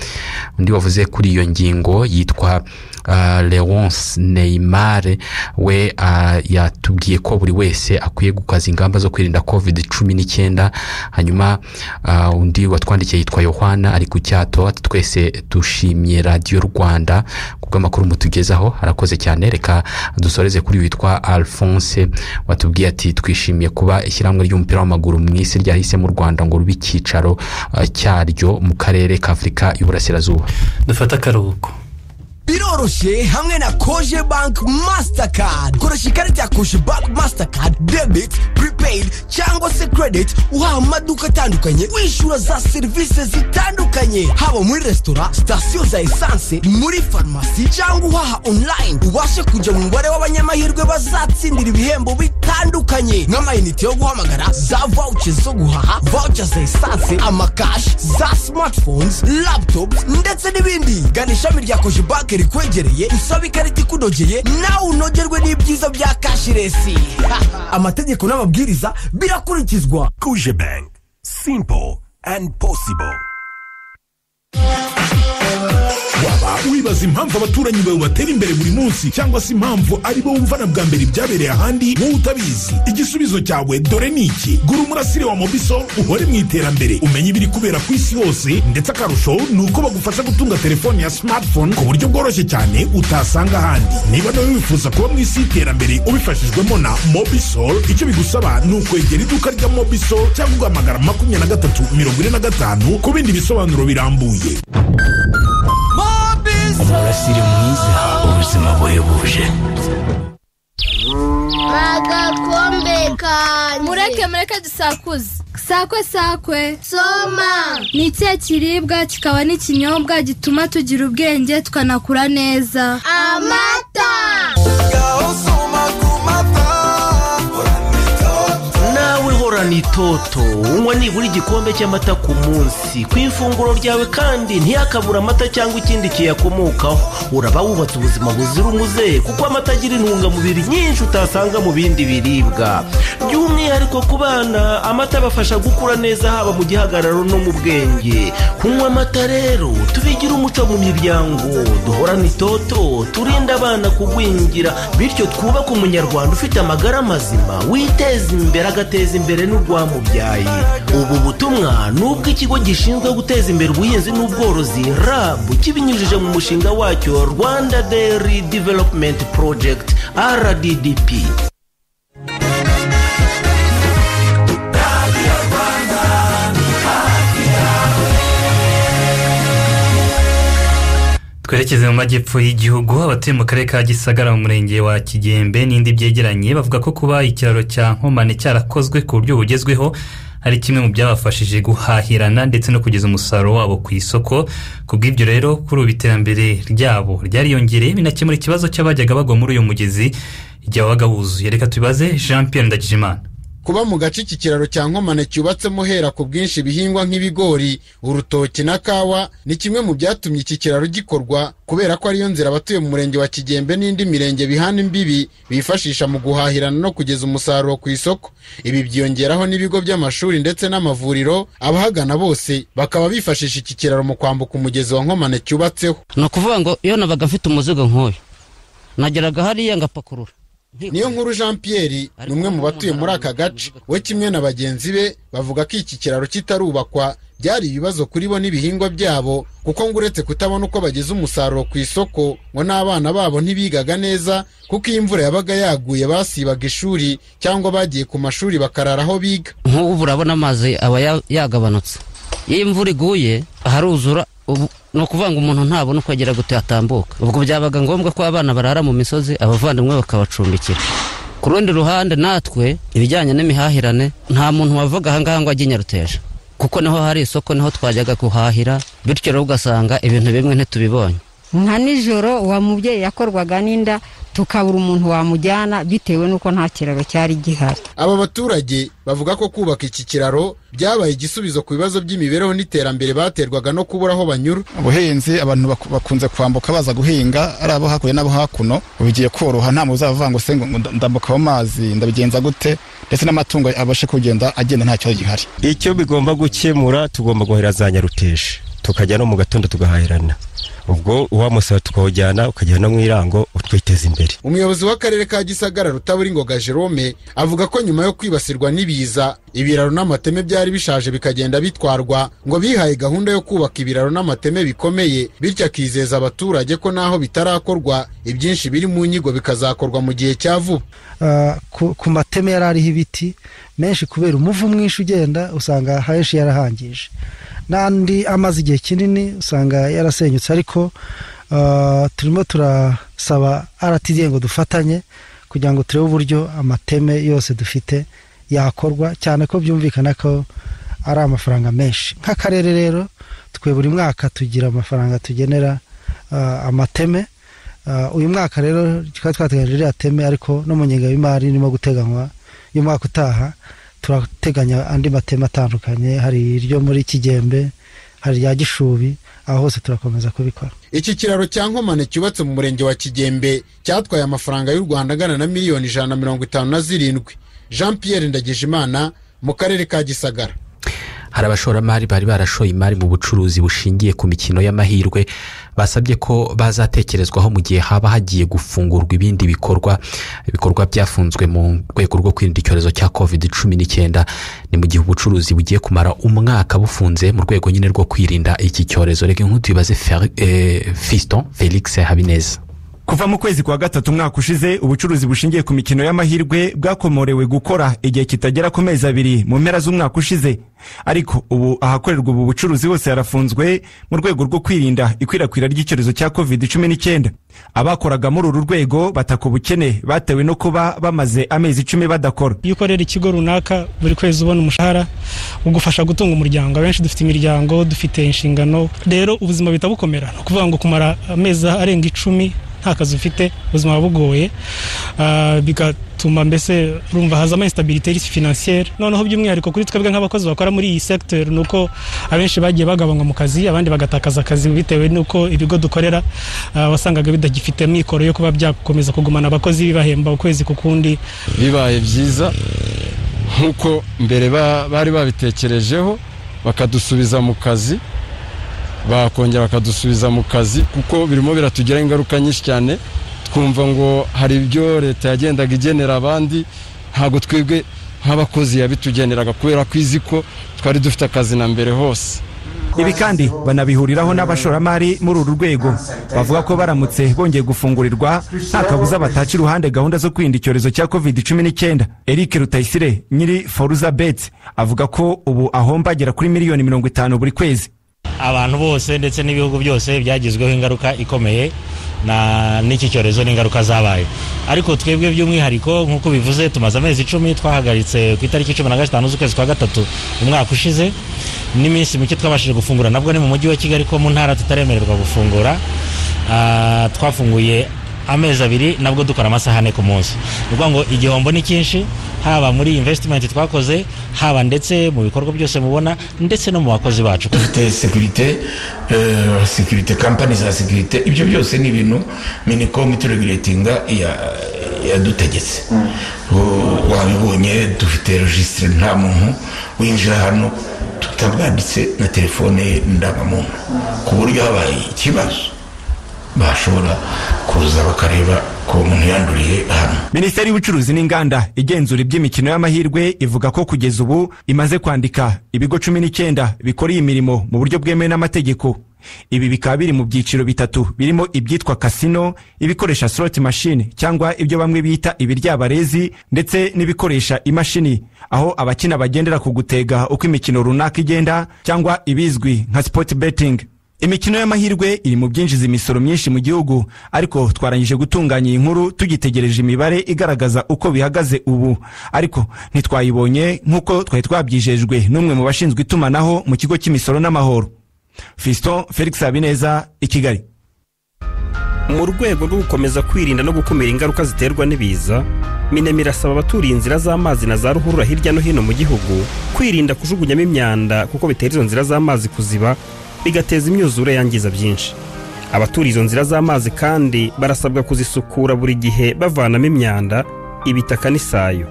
Speaker 4: undi wavuze kuri iyo ngingo yitwa ah, leonce neymar we ah, yatubwiye ko buri wese akwiye gukaza ingamba zo kwirinda covid cumi n'icyenda hanyuma ah, undi watwandikiye yitwa yohana ari ku cyato ati twese dushimye radiyo rwanda ku bw'amakuru mutugezaho arakoze cyane reka dusoreze kuri witwa alphonse watubwiye ati twishimiye kuba ishyirahamwe ry'umupira w'amaguru mu isi ryahise mu rwanda ngo rube icyicaro ah, cyaryo mu karere ka afurika y'uburasirazuba
Speaker 3: dufate akaruhuko
Speaker 23: biroroshye hamwe na koje bank mastercard koresha ikarita ya koje bank mastercard debit prepaid cyangwa se credit uhaha mu maduka atandukanye wishyura za serivisi zitandukanye haba muri resitora sitasiyo za esanse muri farumasi cyangwa uhaha online ubashe kujya mu mubare w'abanyamahirwe bazatsindira ibihembo bitandukanye nk'amayinite yo guhamagara za voucher zo guhaha voucher za esanse amakashi za smartphones laptops ndetse n'ibindi gana ishami rya koje bank rikwegereye usabe ikarita ikunogeye nawe unogerwe n'ibyiza bya kashiresi amategeko n'amabwiriza birakurikizwa kuje bank simple and possible
Speaker 24: waba wibaza impamvu abaturanyi bawe batera imbere buri munsi cyangwa se impamvu ari bo wumvana bwa mbere ibyabereye ahandi wowe utabizi igisubizo cyawe dore ni iki gura umurasire wa mobiso uhore mu iterambere umenye ibiri kubera ku isi hose ndetse akarusho ni uko bagufasha gutunga telefone ya smartphone ku buryo bworoshye cyane utasanga ahandi niba nawe wifuza kuba mu isi y'iterambere ubifashijwemo na mobisol icyo bigusaba ni ukwegera iduka rya mobisol cyangwa ugahamagara makumyabiri na gatatu mirongo ine na gatanu ku bindi bisobanuro birambuye
Speaker 25: umurasire mwiza ubuzima buhebuje
Speaker 26: agakombe kanjye mureke mureke dusakuze sakwe sakwe soma ni ikihe kiribwa kikaba n'ikinyobwa gituma tugira ubwenge tukanakura neza amata
Speaker 25: nawe horana itoto unywa nibura igikombe cy'amata ku munsi ku ifunguro ryawe kandi ntiyakabura amata cyangwa ikindi kiyakomokaho uraba wubatse ubuzima buzira umuze kuko amata agira intungamubiri nyinshi utasanga mu bindi biribwa by'umwihariko ku bana amata abafasha gukura neza haba mu gihagararo no mu bwenge kunywa amata rero tubigira umuco mu miryango duhorane itoto turinde abana kugwingira bityo twubake umunyarwanda ufite amagara mazima witeza imbere agateza imbere n'urwamubyaye ubu butumwa ni ubw'ikigo gishinzwe guteza imbere ubuhinzi n'ubworozi rab kibinyujije mu mushinga wacyo rwanda dairy development project rddp
Speaker 3: twerekeze mu majyepfo y'igihugu abatuye mu karere ka gisagara mu murenge wa kigembe n'indi byegeranye bavuga ko kuba ikiraro cya nkomane cyarakozwe ku buryo bugezweho ari kimwe mu byabafashije guhahirana ndetse no kugeza umusaruro wabo ku isoko ku bw'ibyo rero kuri ubu iterambere ryabo ryariyongereye binakemura ikibazo cy'abajyaga bagwa muri uyu mugezi igihe wabaga wuzuye reka tubibaze jean pierre ndagijimana
Speaker 7: kuba mu gace iki kiraro cya nkomane cyubatsemo hera ku bwinshi ibihingwa nk'ibigori urutoki na kawa ni kimwe mu byatumye iki kiraro gikorwa kubera ko ariyo nzira abatuye mu murenge wa kigembe n'indi mirenge bihana imbibi bifashisha mu guhahirana no kugeza umusaruro ku isoko ibi byiyongeraho n'ibigo by'amashuri ndetse n'amavuriro abahagana bose bakaba bifashisha iki kiraro mu kwambuka umugezi wa nkomane cyubatseho
Speaker 9: ni ukuvuga ngo iyo nabaga mfite umuzigo nk'uyu nageraga hariya ngapakurura
Speaker 7: niyo nkuru jean pierre ni umwe mu batuye muri aka gace we kimwe na bagenzi be bavuga ko iki kiraro kitarubakwa byari ibibazo kuri bo n'ibihingwa byabo kuko ngo uretse kutabona uko bageza umusaruro ku isoko ngo n'abana babo ntibigaga neza kuko iyo imvura yabaga yaguye basibaga ishuri cyangwa bagiye ku mashuri bakarara aho biga
Speaker 9: nk'ubu urabona amazi aba ya- yagabanutse iyo imvura iguye haruzura ubu- ni ukuvuga ngo umuntu ntabona uko agera gute atambuka ubwo byabaga ngombwa ko abana barara mu misozi abavandimwe bakabacumbikira ku rundi ruhande natwe ibijyanye n'imihahirane nta muntu wavaga ahangaha ngo ajye i nyaruteja kuko niho hari isoko niho twajyaga guhahira bityo rero ugasanga ibintu bimwe ntitubibonye
Speaker 10: nka nijoro uwa mubyeyi yakorwaga n'inda tukabura umuntu wamujyana bitewe n'uko nta kiraro cyari gihari
Speaker 7: aba baturage bavuga ko kubaka iki kiraro byabaye igisubizo ku bibazo by'imibereho n'iterambere baterwaga no kubura aho banyura
Speaker 11: ubuhinzi abantu baku- bakunze kwambuka baza guhinga ari abo hakurya n'abo hakuno ubu bigiye koroha nta muntu uzavuga ngo se ngo ngo nda- ndambuka mu mazi ndabigenza gute ndetse n'amatungo abashe kugenda agenda nta kibazo gihari
Speaker 27: icyo bigomba gukemura tugomba guhera za nyaruteje tukajya no mu gatondo tugahahirana ubwo uwamusaba tukawujyana ukajya no mu irango utwiteza imbere
Speaker 7: umuyobozi w'akarere ka gisagara rutaburingoga jerome avuga ko nyuma yo kwibasirwa n'ibiza ibiraro n'amateme byari bishaje bikagenda bitwarwa ngo bihaye gahunda yo kubaka ibiraro n'amateme bikomeye bityo akizeza abaturage ko n'aho bitarakorwa ibyinshi biri mu nyigo bikazakorwa mu gihe cya vuba
Speaker 28: Ah, ku ku mateme yari ariho ibiti menshi kubera umuvu mwinshi ugenda usanga henshi yarahangije n'andi amaze igihe kinini usanga yarasenyutse ariko ah, turimo turasaba rtd ngo dufatanye kugira ngo turebe uburyo amateme yose dufite yakorwa cyane ko byumvikana ko ari amafaranga menshi nk'akarere rero twe buri mwaka tugira amafaranga tugenera ah, amateme Ah, uyu mwaka rero tukaba twateganyije iriya teme ariko no mu ngenga y'imari irimo guteganywa y'umwaka utaha turateganya andi mateme atandukanye hari iryo muri kigembe hari irya gishubi aho hose turakomeza kubikora
Speaker 7: iki kiraro cya nkomane cyubatse mu murenge wa kigembe cyatwaye amafaranga y'u rwanda angana na miliyoni ijana na mirongo itanu na zirindwi jean pierre ndagijimana mu karere ka gisagara
Speaker 4: hari abashoramari bari barashoye imari mu bucuruzi bushingiye ku mikino y'amahirwe basabye ko bazatekerezwaho mu gihe haba hagiye gufungurwa ibindi bikorwa ibikorwa byafunzwe mu rwego rwo kwirinda icyorezo cya covid cumi n'icyenda ni mu gihe ubucuruzi bugiye kumara umwaka bufunze mu rwego nyine rwo kwirinda iki cyorezo reka inkuru tuyibaze Fer- eh, fiston felix habineza
Speaker 29: kuva mu kwezi kwa gatatu umwaka ushize ubucuruzi bushingiye ku mikino y'amahirwe bwakomorewe gukora igihe kitagera ku mezi abiri mu mpera z'umwaka ushize ariko ubu ahakorerwa ubu bucuruzi hose harafunzwe mu rwego rwo kwirinda ikwirakwira ry'icyorezo cya covid 19 abakoraga muri uru rwego bataka ubukene batewe no kuba bamaze amezi icumi badakora
Speaker 30: iyo ukorera ikigo runaka buri kwezi ubona umushahara ugufasha gutunga umuryango abenshi dufite imiryango dufite inshingano rero ubuzima bihita bukomera ni ukuvuga ngo kumara amezi arenga icumi nta kazi ufite ubuzima buba bugoye Ah, bigatuma mbese urumva hazamo instabilité financière noneho by'umwihariko kuri twebwe nk'abakozi bakora muri iyi secteur ni uko abenshi bagiye bagabanywa mu kazi abandi bagatakaza akazi bitewe n'uko ibigo dukorera ah, wasangaga bidagifite amikoro yo kuba byakomeza kugumana abakozi bibahemba ukwezi ku kundi
Speaker 31: bibaye byiza nk'uko mbere ba- bari babitekerejeho bakadusubiza mu kazi bakongera bakadusubiza mu kazi kuko birimo biratugiraho ingaruka nyinshi cyane twumva ngo hari ibyo leta yagendaga igenera abandi ntabwo twebwe nk'abakozi yabitugeneraga kubera ko izi ko twari dufite akazi na mbere hose
Speaker 29: ibi kandi banabihuriraho n'abashoramari muri uru rwego bavuga ko baramutse bongeye gufungurirwa nta kabuza bataca iruhande gahunda zo kwirinda icyorezo cya covid 19 eric rutayisire nyiri foruza beti avuga ko ubu ahomba agera kuri miliyoni mirongo itanu buri kwezi
Speaker 32: abantu bose ndetse n'ibihugu byose byagizweho ingaruka ikomeye na n'iki cyorezo n'ingaruka zabaye ariko twebwe by'umwihariko nk'uko bivuze tumaze amezi icumi twahagaritse ku itariki cumi na gatanu z'ukwezi kwa gatatu umwaka ushize n'iminsi mike twabashije gufungura nabwo ni mu mujyi wa kigali ko mu ntara tutaremererwa gufungura Ah, twafunguye amezi abiri nabwo dukora amasaha ane ku munsi ni ukuvuga ngo igihombo ni cyinshi haba muri investimenti twakoze haba ndetse mu bikorwa byose mubona ndetse no mu bakozi bacu
Speaker 33: dufite sekirite sekirite kampani za sekirite ibyo byose ni ibintu minicom itureguretinga yadutegetse U- wabibonye dufite regisitire nta muntu winjira hano tutabwanditse na telefone ye ndangamuntu ku buryo habaye ikibazo bashobora kuza bakareba ko umuntu yanduriye hano
Speaker 29: minisiteri y'ubucuruzi n'inganda igenzura iby'imikino y'amahirwe ivuga ko kugeza ubu imaze kwandika ibigo cumi n'icyenda bikora iyi mirimo mu buryo bwemewe n'amategeko ibi bikaba biri mu byiciro bitatu birimo ibyitwa kasino ibikoresha slot machine cyangwa ibyo bamwe bita ibiryabarezi ndetse n'ibikoresha imashini aho abakina bagendera ku gutega uko imikino runaka igenda cyangwa ibizwi nka sport betting imikino y'amahirwe iri mu byinjiza imisoro myinshi mu gihugu ariko twarangije gutunganya iyi nkuru tugitegereje imibare igaragaza uko bihagaze ubu ariko ntitwayibonye nk'uko twari twabyijejwe n'umwe mu bashinzwe itumanaho mu kigo cy'imisoro n'amahoro fiston felix habineza i kigali
Speaker 34: mu rwego rwo gukomeza kwirinda no gukumira ingaruka ziterwa n'ibiza minemi irasaba abaturiye inzira z'amazi na za ruhurura hirya no hino mu gihugu kwirinda kujugunyamo imyanda kuko bitera izo nzira z'amazi kuziba bigateza imyuzure yangiza byinshi abaturiye izo nzira z'amazi kandi barasabwa kuzisukura buri gihe bavanamo imyanda ibitaka n'isayo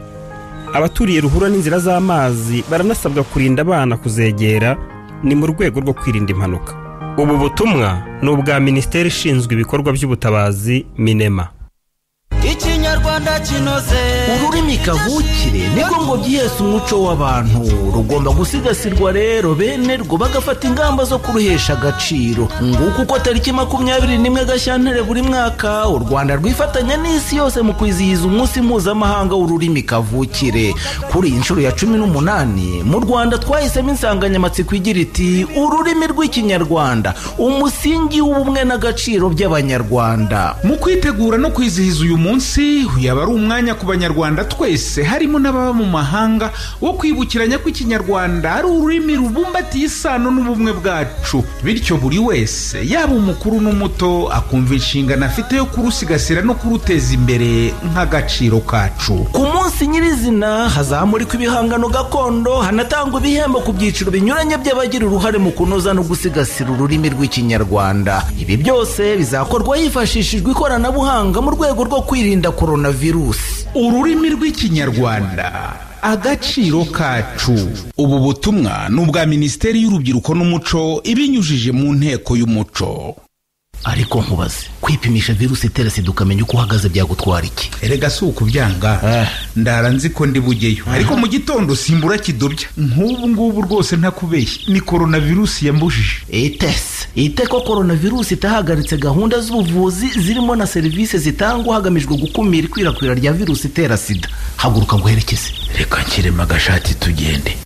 Speaker 34: abaturiye ruhurura n'inzira z'amazi baranasabwa kurinda abana kuzegera ni mu rwego rwo kwirinda impanuka ubu butumwa ni ubwa minisiteri ishinzwe ibikorwa by'ubutabazi minema
Speaker 35: ikinyarwanda kinoze
Speaker 25: ururimi kavukire niko ngo byihese umuco w'abantu rugomba gusigasirwa rero bene rwo bagafata ingamba zo kuruhesha agaciro nguko uko tariki makumyabiri n'imwe gashyantare buri mwaka u rwanda rwifatanya n'isi yose mu kwizihiza umunsi mpuzamahanga w'ururimi kavukire kuri iyi nshuro ya cumi n'umunani mu rwanda twahisemo insanganyamatsiko igira iti ururimi rw'ikinyarwanda umusingi w'ubumwe n'agaciro by'abanyarwanda
Speaker 13: mu kwitegura no kwizihiza uyu munsi yaba ari umwanya ku banyarwanda twese harimo n'ababa mu mahanga wo kwibukiranya ko ikinyarwanda ari ururimi rubumbatiye isano n'ubumwe bwacu bityo buri wese yaba umukuru n'umuto akumva inshingano afite yo kurusigasira no kuruteza imbere nk'agaciro kacu
Speaker 25: ku munsi nyirizina hazamurikwa ibihangano gakondo hanatangwa ibihembo ku byiciro binyuranye by'abagira uruhare mu kunoza no gusigasira ururimi rw'ikinyarwanda ibi byose bizakorwa hifashishijwe ikoranabuhanga mu rwego rwo kwirinda korona virusi
Speaker 13: ururimi rw'ikinyarwanda agaciro kacu ubu butumwa ni ubwa minisiteri y'urubyiruko n'umuco ibinyujije mu nteko y'umuco
Speaker 25: ariko nkubaze kwipimisha virusi itera sida ukamenya uko uhagaze byagutwara iki
Speaker 13: erega si ukubyanga ndara nzi ko ndi bugeyo ariko mu gitondo simbura kidobya nk'ubu ngubu rwose ntakubeshye ni korona virusi yambujije
Speaker 25: itese ite ko korona virusi itahagaritse gahunda z'ubuvuzi zirimo na serivisi zitangwa hagamijwe gukumira ikwirakwira rya virusi itera sida haguruka nguherekeze
Speaker 33: reka nkirema agashati tugende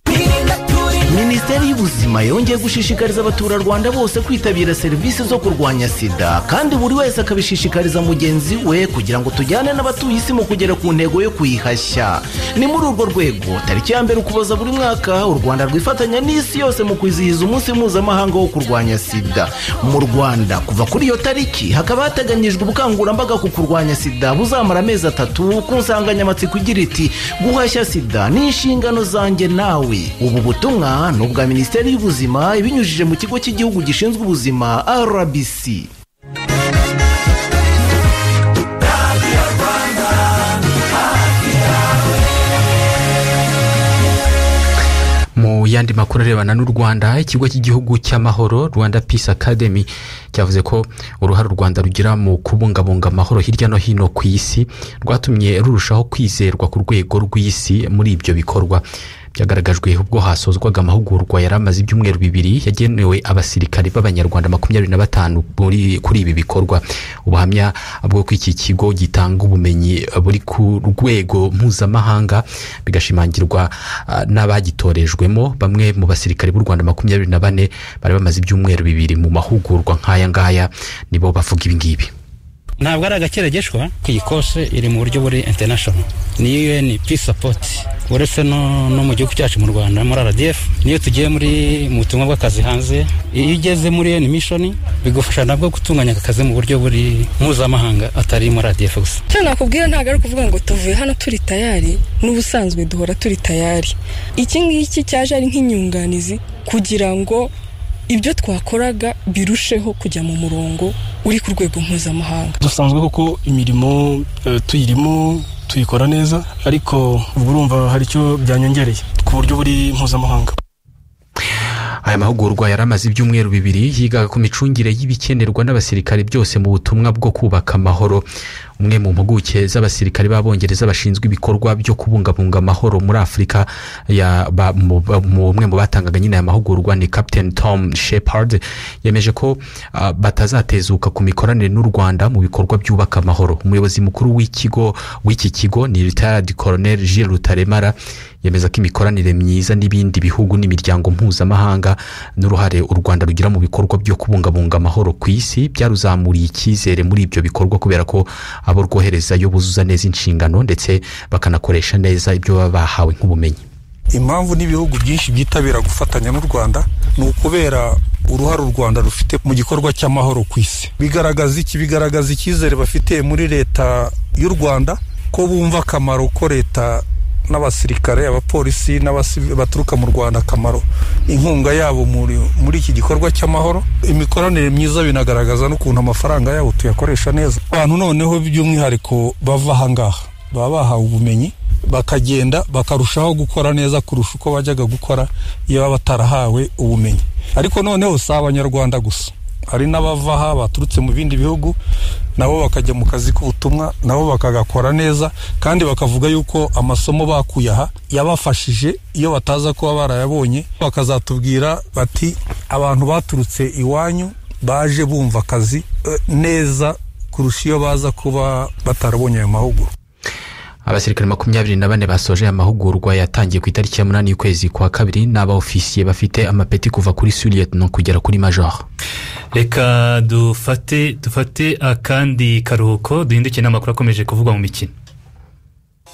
Speaker 25: minisiteri y'ubuzima yongeye gushishikariza abaturarwanda bose kwitabira serivisi zo kurwanya sida kandi buri wese akabishishikariza mugenzi we kugira ngo tujyane n'abatuye isi mu kugera ku ntego yo kuyihashya ni muri urwo rwego tariki ya mbere ukuboza buri mwaka u rwanda rwifatanya n'isi yose mu kwizihiza umunsi mpuzamahanga wo kurwanya sida mu rwanda kuva kuri iyo tariki hakaba hateganyijwe ubukangurambaga ku kurwanya sida buzamara amezi atatu ku nsanganyamatsiko igira iti guhashya sida ni inshingano zanjye nawe ubu butumwa ni ubwa minisiteri y'ubuzima ibinyujije mu kigo cy'igihugu gishinzwe ubuzima rbc
Speaker 4: mu yandi makuru arebana n'u rwanda ikigo cy'igihugu cy'amahoro rwanda peace academy cyavuze ko uruhare u rwanda rugira mu kubungabunga amahoro hirya no hino ku isi rwatumye rurushaho kwizerwa ku rwego rw'isi muri ibyo bikorwa byagaragajwe ubwo hasozwaga amahugurwa yari amaze ibyumweru bibiri yagenewe abasirikare b'abanyarwanda makumyabiri na batanu kuri ibi bikorwa ubuhamya bwo ko iki kigo gitanga ubumenyi buri ku rwego mpuzamahanga bigashimangirwa uh, n'abagitorejwemo bamwe mu basirikare b'u rwanda makumyabiri na bane bari bamaze ibyumweru bibiri mu mahugurwa nk'aya ngaya nibo bavuga ibi ngibi
Speaker 36: ntabwo ari agakeregeshwa iyi kose iri mu buryo buri international ni UN peace support uretse no, no mu gihugu cyacu mu rwanda muri rdf niyo tugiye muri mu butumwa bw'akazi hanze iyo ugeze muri UN mission bigufasha nabwo gutunganya aka kazi mu buryo buri mpuzamahanga atari muri rdf gusa
Speaker 37: icyo nakubwira ntabwo ari ukuvuga ngo tuvuye hano turi tayari n'ubusanzwe duhora turi tayari iki ngiki cyaje ari nk'inyunganizi kugira ngo ibyo twakoraga birusheho kujya mu murongo uri ku rwego mpuzamahanga
Speaker 15: dusanzwe kuko imirimo eh, tuyirimo tuyikora neza ariko ubwo urumva hari icyo byanyongereye ku buryo buri mpuzamahanga
Speaker 4: aya mahugurwa yaramaze ibyumweru bibiri yigaga ku micungire y'ibikenerwa n'abasirikare byose mu butumwa bwo kubaka amahoro umwe mu mpuguke z'abasirikare b'abongereza bashinzwe ibikorwa byo kubungabunga amahoro muri afurika ya- ba- mu- ba- mu- umwe mu batangaga nyine aya mahugurwa ni captain tom shepard yemeje ko ah, batazatezuka ku mikoranire n'u rwanda mu bikorwa byubaka amahoro umuyobozi mukuru w'ikigo w'iki kigo ni retired colonel gilles rutaremara yemeza ko imikoranire myiza n'ibindi bihugu n'imiryango mpuzamahanga n'uruhare u rwanda rugira mu bikorwa byo kubungabunga amahoro ku isi byaruzamuriye icyizere muri ibyo bikorwa kubera ko abo rwoherezayo buzuza neza inshingano ndetse bakanakoresha neza ibyo baba bahawe nk'ubumenyi
Speaker 38: impamvu n'ibihugu byinshi byitabira gufatanya n'u rwanda ni ukubera uruhare u rwanda rufite mu gikorwa cy'amahoro ku isi bigaragaza iki bigaragaza icyizere bafite muri leta y'u rwanda ko bumva akamaro ko leta n'abasirikare abapolisi n'abasi- baturuka mu rwanda akamaro inkunga yabo muri, muri iki gikorwa cy'amahoro imikoranire myiza binagaragaza n'ukuntu amafaranga yabo tuyakoresha neza abantu noneho by'umwihariko bava ahangaha baba bahawe ubumenyi bakagenda bakarushaho gukora neza kurusha uko bajyaga gukora iyo baba batarahawe ubumenyi ariko noneho si abanyarwanda gusa hari n'abava aha baturutse mu bindi bihugu nabo bakajya mu kazi k'ubutumwa nabo bakagakora neza kandi bakavuga yuko amasomo bakuye aha yabafashije iyo bataza kuba barayabonye bakazatubwira bati abantu baturutse iwanyu baje bumva akazi eh, neza kurusha iyo baza kuba batarabonye ayo mahugurwa
Speaker 4: abasirikare makumyabiri na bane basoje aya mahugurwa yatangiye ku itariki ya munani y'ukwezi kwa kabiri ni abaofisiye bafite amapeti kuva kuri suriyeti no kugera kuri major
Speaker 3: reka dufate dufate akandi karuhuko duhinduke n'amakuru akomeje kuvugwa mu mikino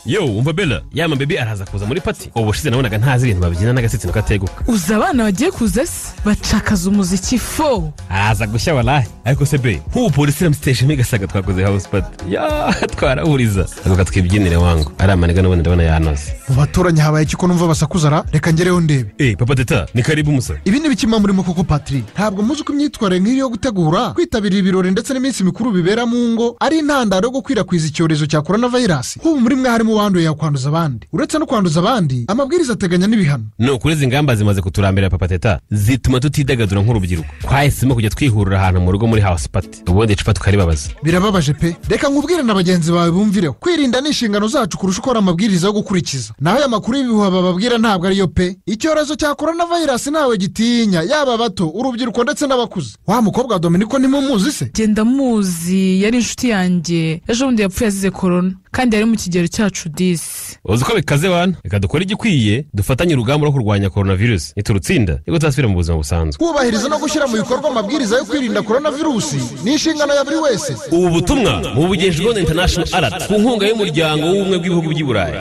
Speaker 17: yo umva bela ya mabebi araza kuza muri pati ubu ushize nabonaga ntazi ibintu babyina n'agasitsino kateguka
Speaker 12: uzi abana bagiye kuza se bacakaza umuziki fo
Speaker 17: araza gushya warahe ariko se be nk'ubu polisi iramusitesha igasaga twakoze house party ya twarahuriza avuga twibyinire wangu ari amaniga n'ubundi ndabona yanoze
Speaker 19: mu baturanyi habaye iki ko numva basakuza ra reka ngereho ndebe
Speaker 17: eh papa teta ni karibu musa
Speaker 19: ibi ni bikima murimo koko patiri ntabwo muzi ko imyitwarire nk'iyo yo gutegura kwitabira ibirori ndetse n'iminsi mikuru bibera mu ngo ari intandaro yo gukwirakwiza icyorezo cya korona vayirasi nk'ubu muri mwe harimo uwanduye yakwanduza abandi uretse no kwanduza abandi amabwiriza ateganya n'ibihano
Speaker 17: ni ukuri izi ngamba zimaze kuturambira papa teta zituma tutidagadura nk'urubyiruko twahisemo kujya twihurira ahantu mu rugo muri house party ubundi icupa tukaribabaza
Speaker 19: birababaje pe reka nkubwire na bagenzi bawe bumvireho kwirinda ni inshingano zacu kurusha uko hari amabwiriza yo gukurikiza naho aya makuru y'ibihuha bababwira ntabwo ariyo pe icyorezo cya korona vayirasi ntawe gitinya yaba abato urubyiruko ndetse n'abakuze wa mukobwa wa dominiko ntimumuzi se
Speaker 12: genda muzi yari inshuti yanjye ejo bundi yapfuye azize korona kandi yari mu kigero cyacu disi
Speaker 17: uzi ko bikaze wana reka dukore igikwiye dufatanye urugamba rwo kurwanya coronavirus niturutsinda nibwo tuzasubira mu buzima busanzwe
Speaker 19: kubahiriza no gushyira mu bikorwa amabwiriza yo kwirinda korona virusi ni inshingano ya buri wese
Speaker 17: ubu butumwa mu bugenje rwanda international alert ku nkunga y'umuryango w'ubumwe bw'ibihugu by'i burayi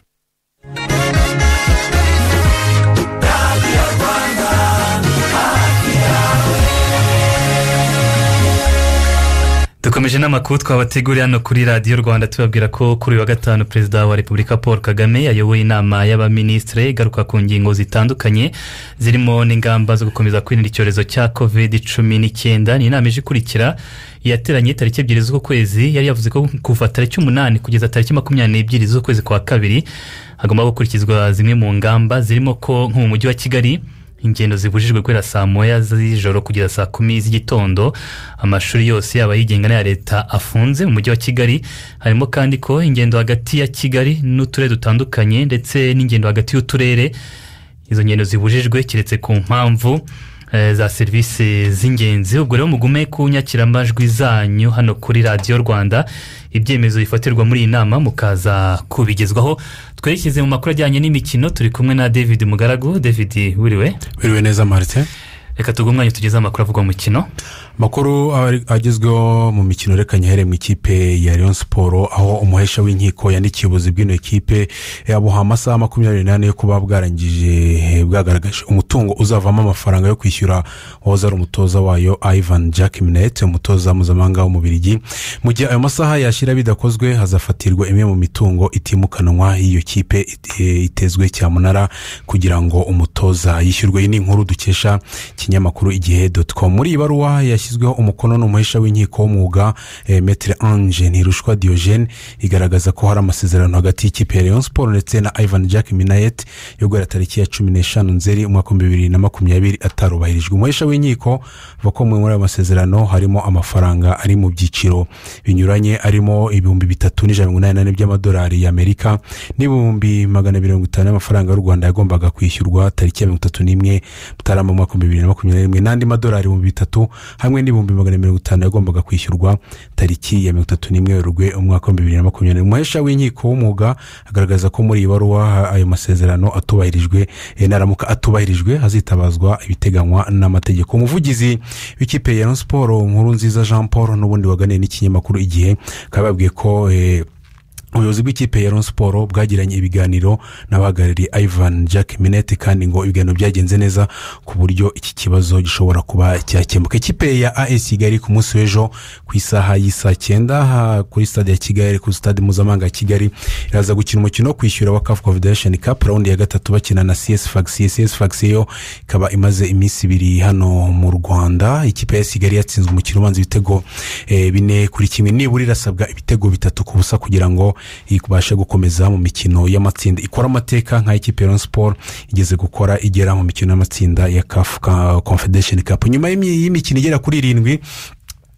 Speaker 3: dukomeje n'amakuru twabateguriye hano kuri radiyo rwanda tubabwira ko kuri uyu wa gatanu perezida wa repubulika paul kagame yayoboye inama y'abaminisitiri igaruka ku ngingo zitandukanye zirimo n'ingamba zo gukomeza kwirinda icyorezo cya covid cumi n'icyenda ni inama ije ikurikira yateranye tariki ebyiri z'uku kwezi yari yavuze ko kuva tariki umunani kugeza tariki makumyabiri n'ebyiri z'ukwezi kwa kabiri hagomba gukurikizwa zimwe mu ngamba zirimo ko nko mu mujyi wa kigali ingendo zibujijwe guhera saa moya z'ijoro kugeza saa kumi z'igitondo amashuri yose yaba yigenga n'aya leta afunze mu mujyi wa kigali harimo kandi ko ingendo hagati ya kigali n'uturere dutandukanye ndetse n'ingendo hagati y'uturere izo ngendo zibujijwe keretse ku mpamvu eh, za serivisi z'ingenzi ubwo rero mugume ku nyakiramajwi zanyu hano kuri radiyo rwanda ibyemezo bifatirwa muri iyi nama mukaza kubigezwaho twerekeze mu makuru ajyanye n'imikino turi kumwe na david mugaragu david wiriwe
Speaker 2: biriwe neza marite
Speaker 3: reka tuguhe umwanya tugeze amakuru avugwa mu mukino
Speaker 2: amakuru ari- agezweho mu mikino reka nyihere mu ikipe ya leon siporo aho umuhesha w'inkiko yandikiye ubuzi bw'ino kipe yabuha amasaha makumyabiri n'ane yo kuba bwarangije eh, bwagaragaje umutungo uzavamo amafaranga yo kwishyura uwahoze ari umutoza wayo ivan jack minet umutoza mpuzamahanga w'umubirigi mu gihe ayo masaha yashyira bidakozwe hazafatirwa imwe mu mitungo itimukanwa y'iyo kipe it- eh, itezwe cyamunara kugira ngo umutoza yishyurwe iyi ni inkuru dukesha ikinyamakuru igihe doti com muri iyi baruwa yashyizweho umukono n'umuhesha w'inkiko w'umwuga eh, metere ange ntirushwa diogene igaragaza ko hari amasezerano hagati y'ikipe ya leon sport ndetse na ivan jack minayet yo guhera tariki ya cumi n'eshanu nzeri umwaka w'ibihumbi bibiri na makumyabiri atarubahirijwe umuhesha w'inkiko avuga ko muri ayo masezerano harimo amafaranga ari mu byiciro binyuranye arimo ibihumbi bitatu n'ijana na mirongo inani na bine by'amadolari y'amerika n'ibihumbi magana abiri mirongo itanu y'amafaranga y'u rwanda yagombaga kwishyurwa tariki ya mirongo itatu n'imwe mutarama mu mwaka w'ibihumbi bibiri na makumyabiri n'imwe n'andi madolari ibihumbi bitatu hamwe n'ibihumbi magana mirongo itanu yagombaga kwishyurwa tariki ya mirongo itatu n'imwe werurwe umwaka w'ibihumbi bibiri na makumyabiri n'imwe umuhesha w'inkiko w'umwuga agaragaza ko muri iyi baruwa ha- ayo masezerano atubahirijwe eh, naramuka atubahirijwe hazitabazwa ibiteganywa n'amategeko umuvugizi w'ikipe ya Rayon siporo nkuru nziza jean paul n'ubundi waganiye n'ikinyamakuru igihe akaba yababwiye ko eh, ubuyobozi bw'ikipe ya Rayon siporo bwagiranye ibiganiro n'abahagarariye ivan jack minete kandi ngo ibiganiro byagenze neza ku buryo iki kibazo gishobora kuba cyakemuka ikipe ya as kigali ku munsi w'ejo ku isaha y'isaa cyenda ha- kuri stade ya kigali ku stade mpuzamahanga ya kigali iraza gukina umukino wo kwishyura wa caf confederation cup raundi ya gatatu bakina na cs fax cs fax yo ikaba imaze iminsi ibiri hano mu rwanda ikipe ya AS kigali yatsinzwe umukino ubanza ibitego eh, bine kuri kimwe nibura irasabwa ibitego bitatu ku busa kugira ngo ibashe gukomeza mu mikino y'amatsinda ikora amateka nka ikipe ya Rayon sport igeze gukora igera mu mikino y'amatsinda ya caf Ka- confederation cup nyuma y'imi- y'imikino igera kuri irindwi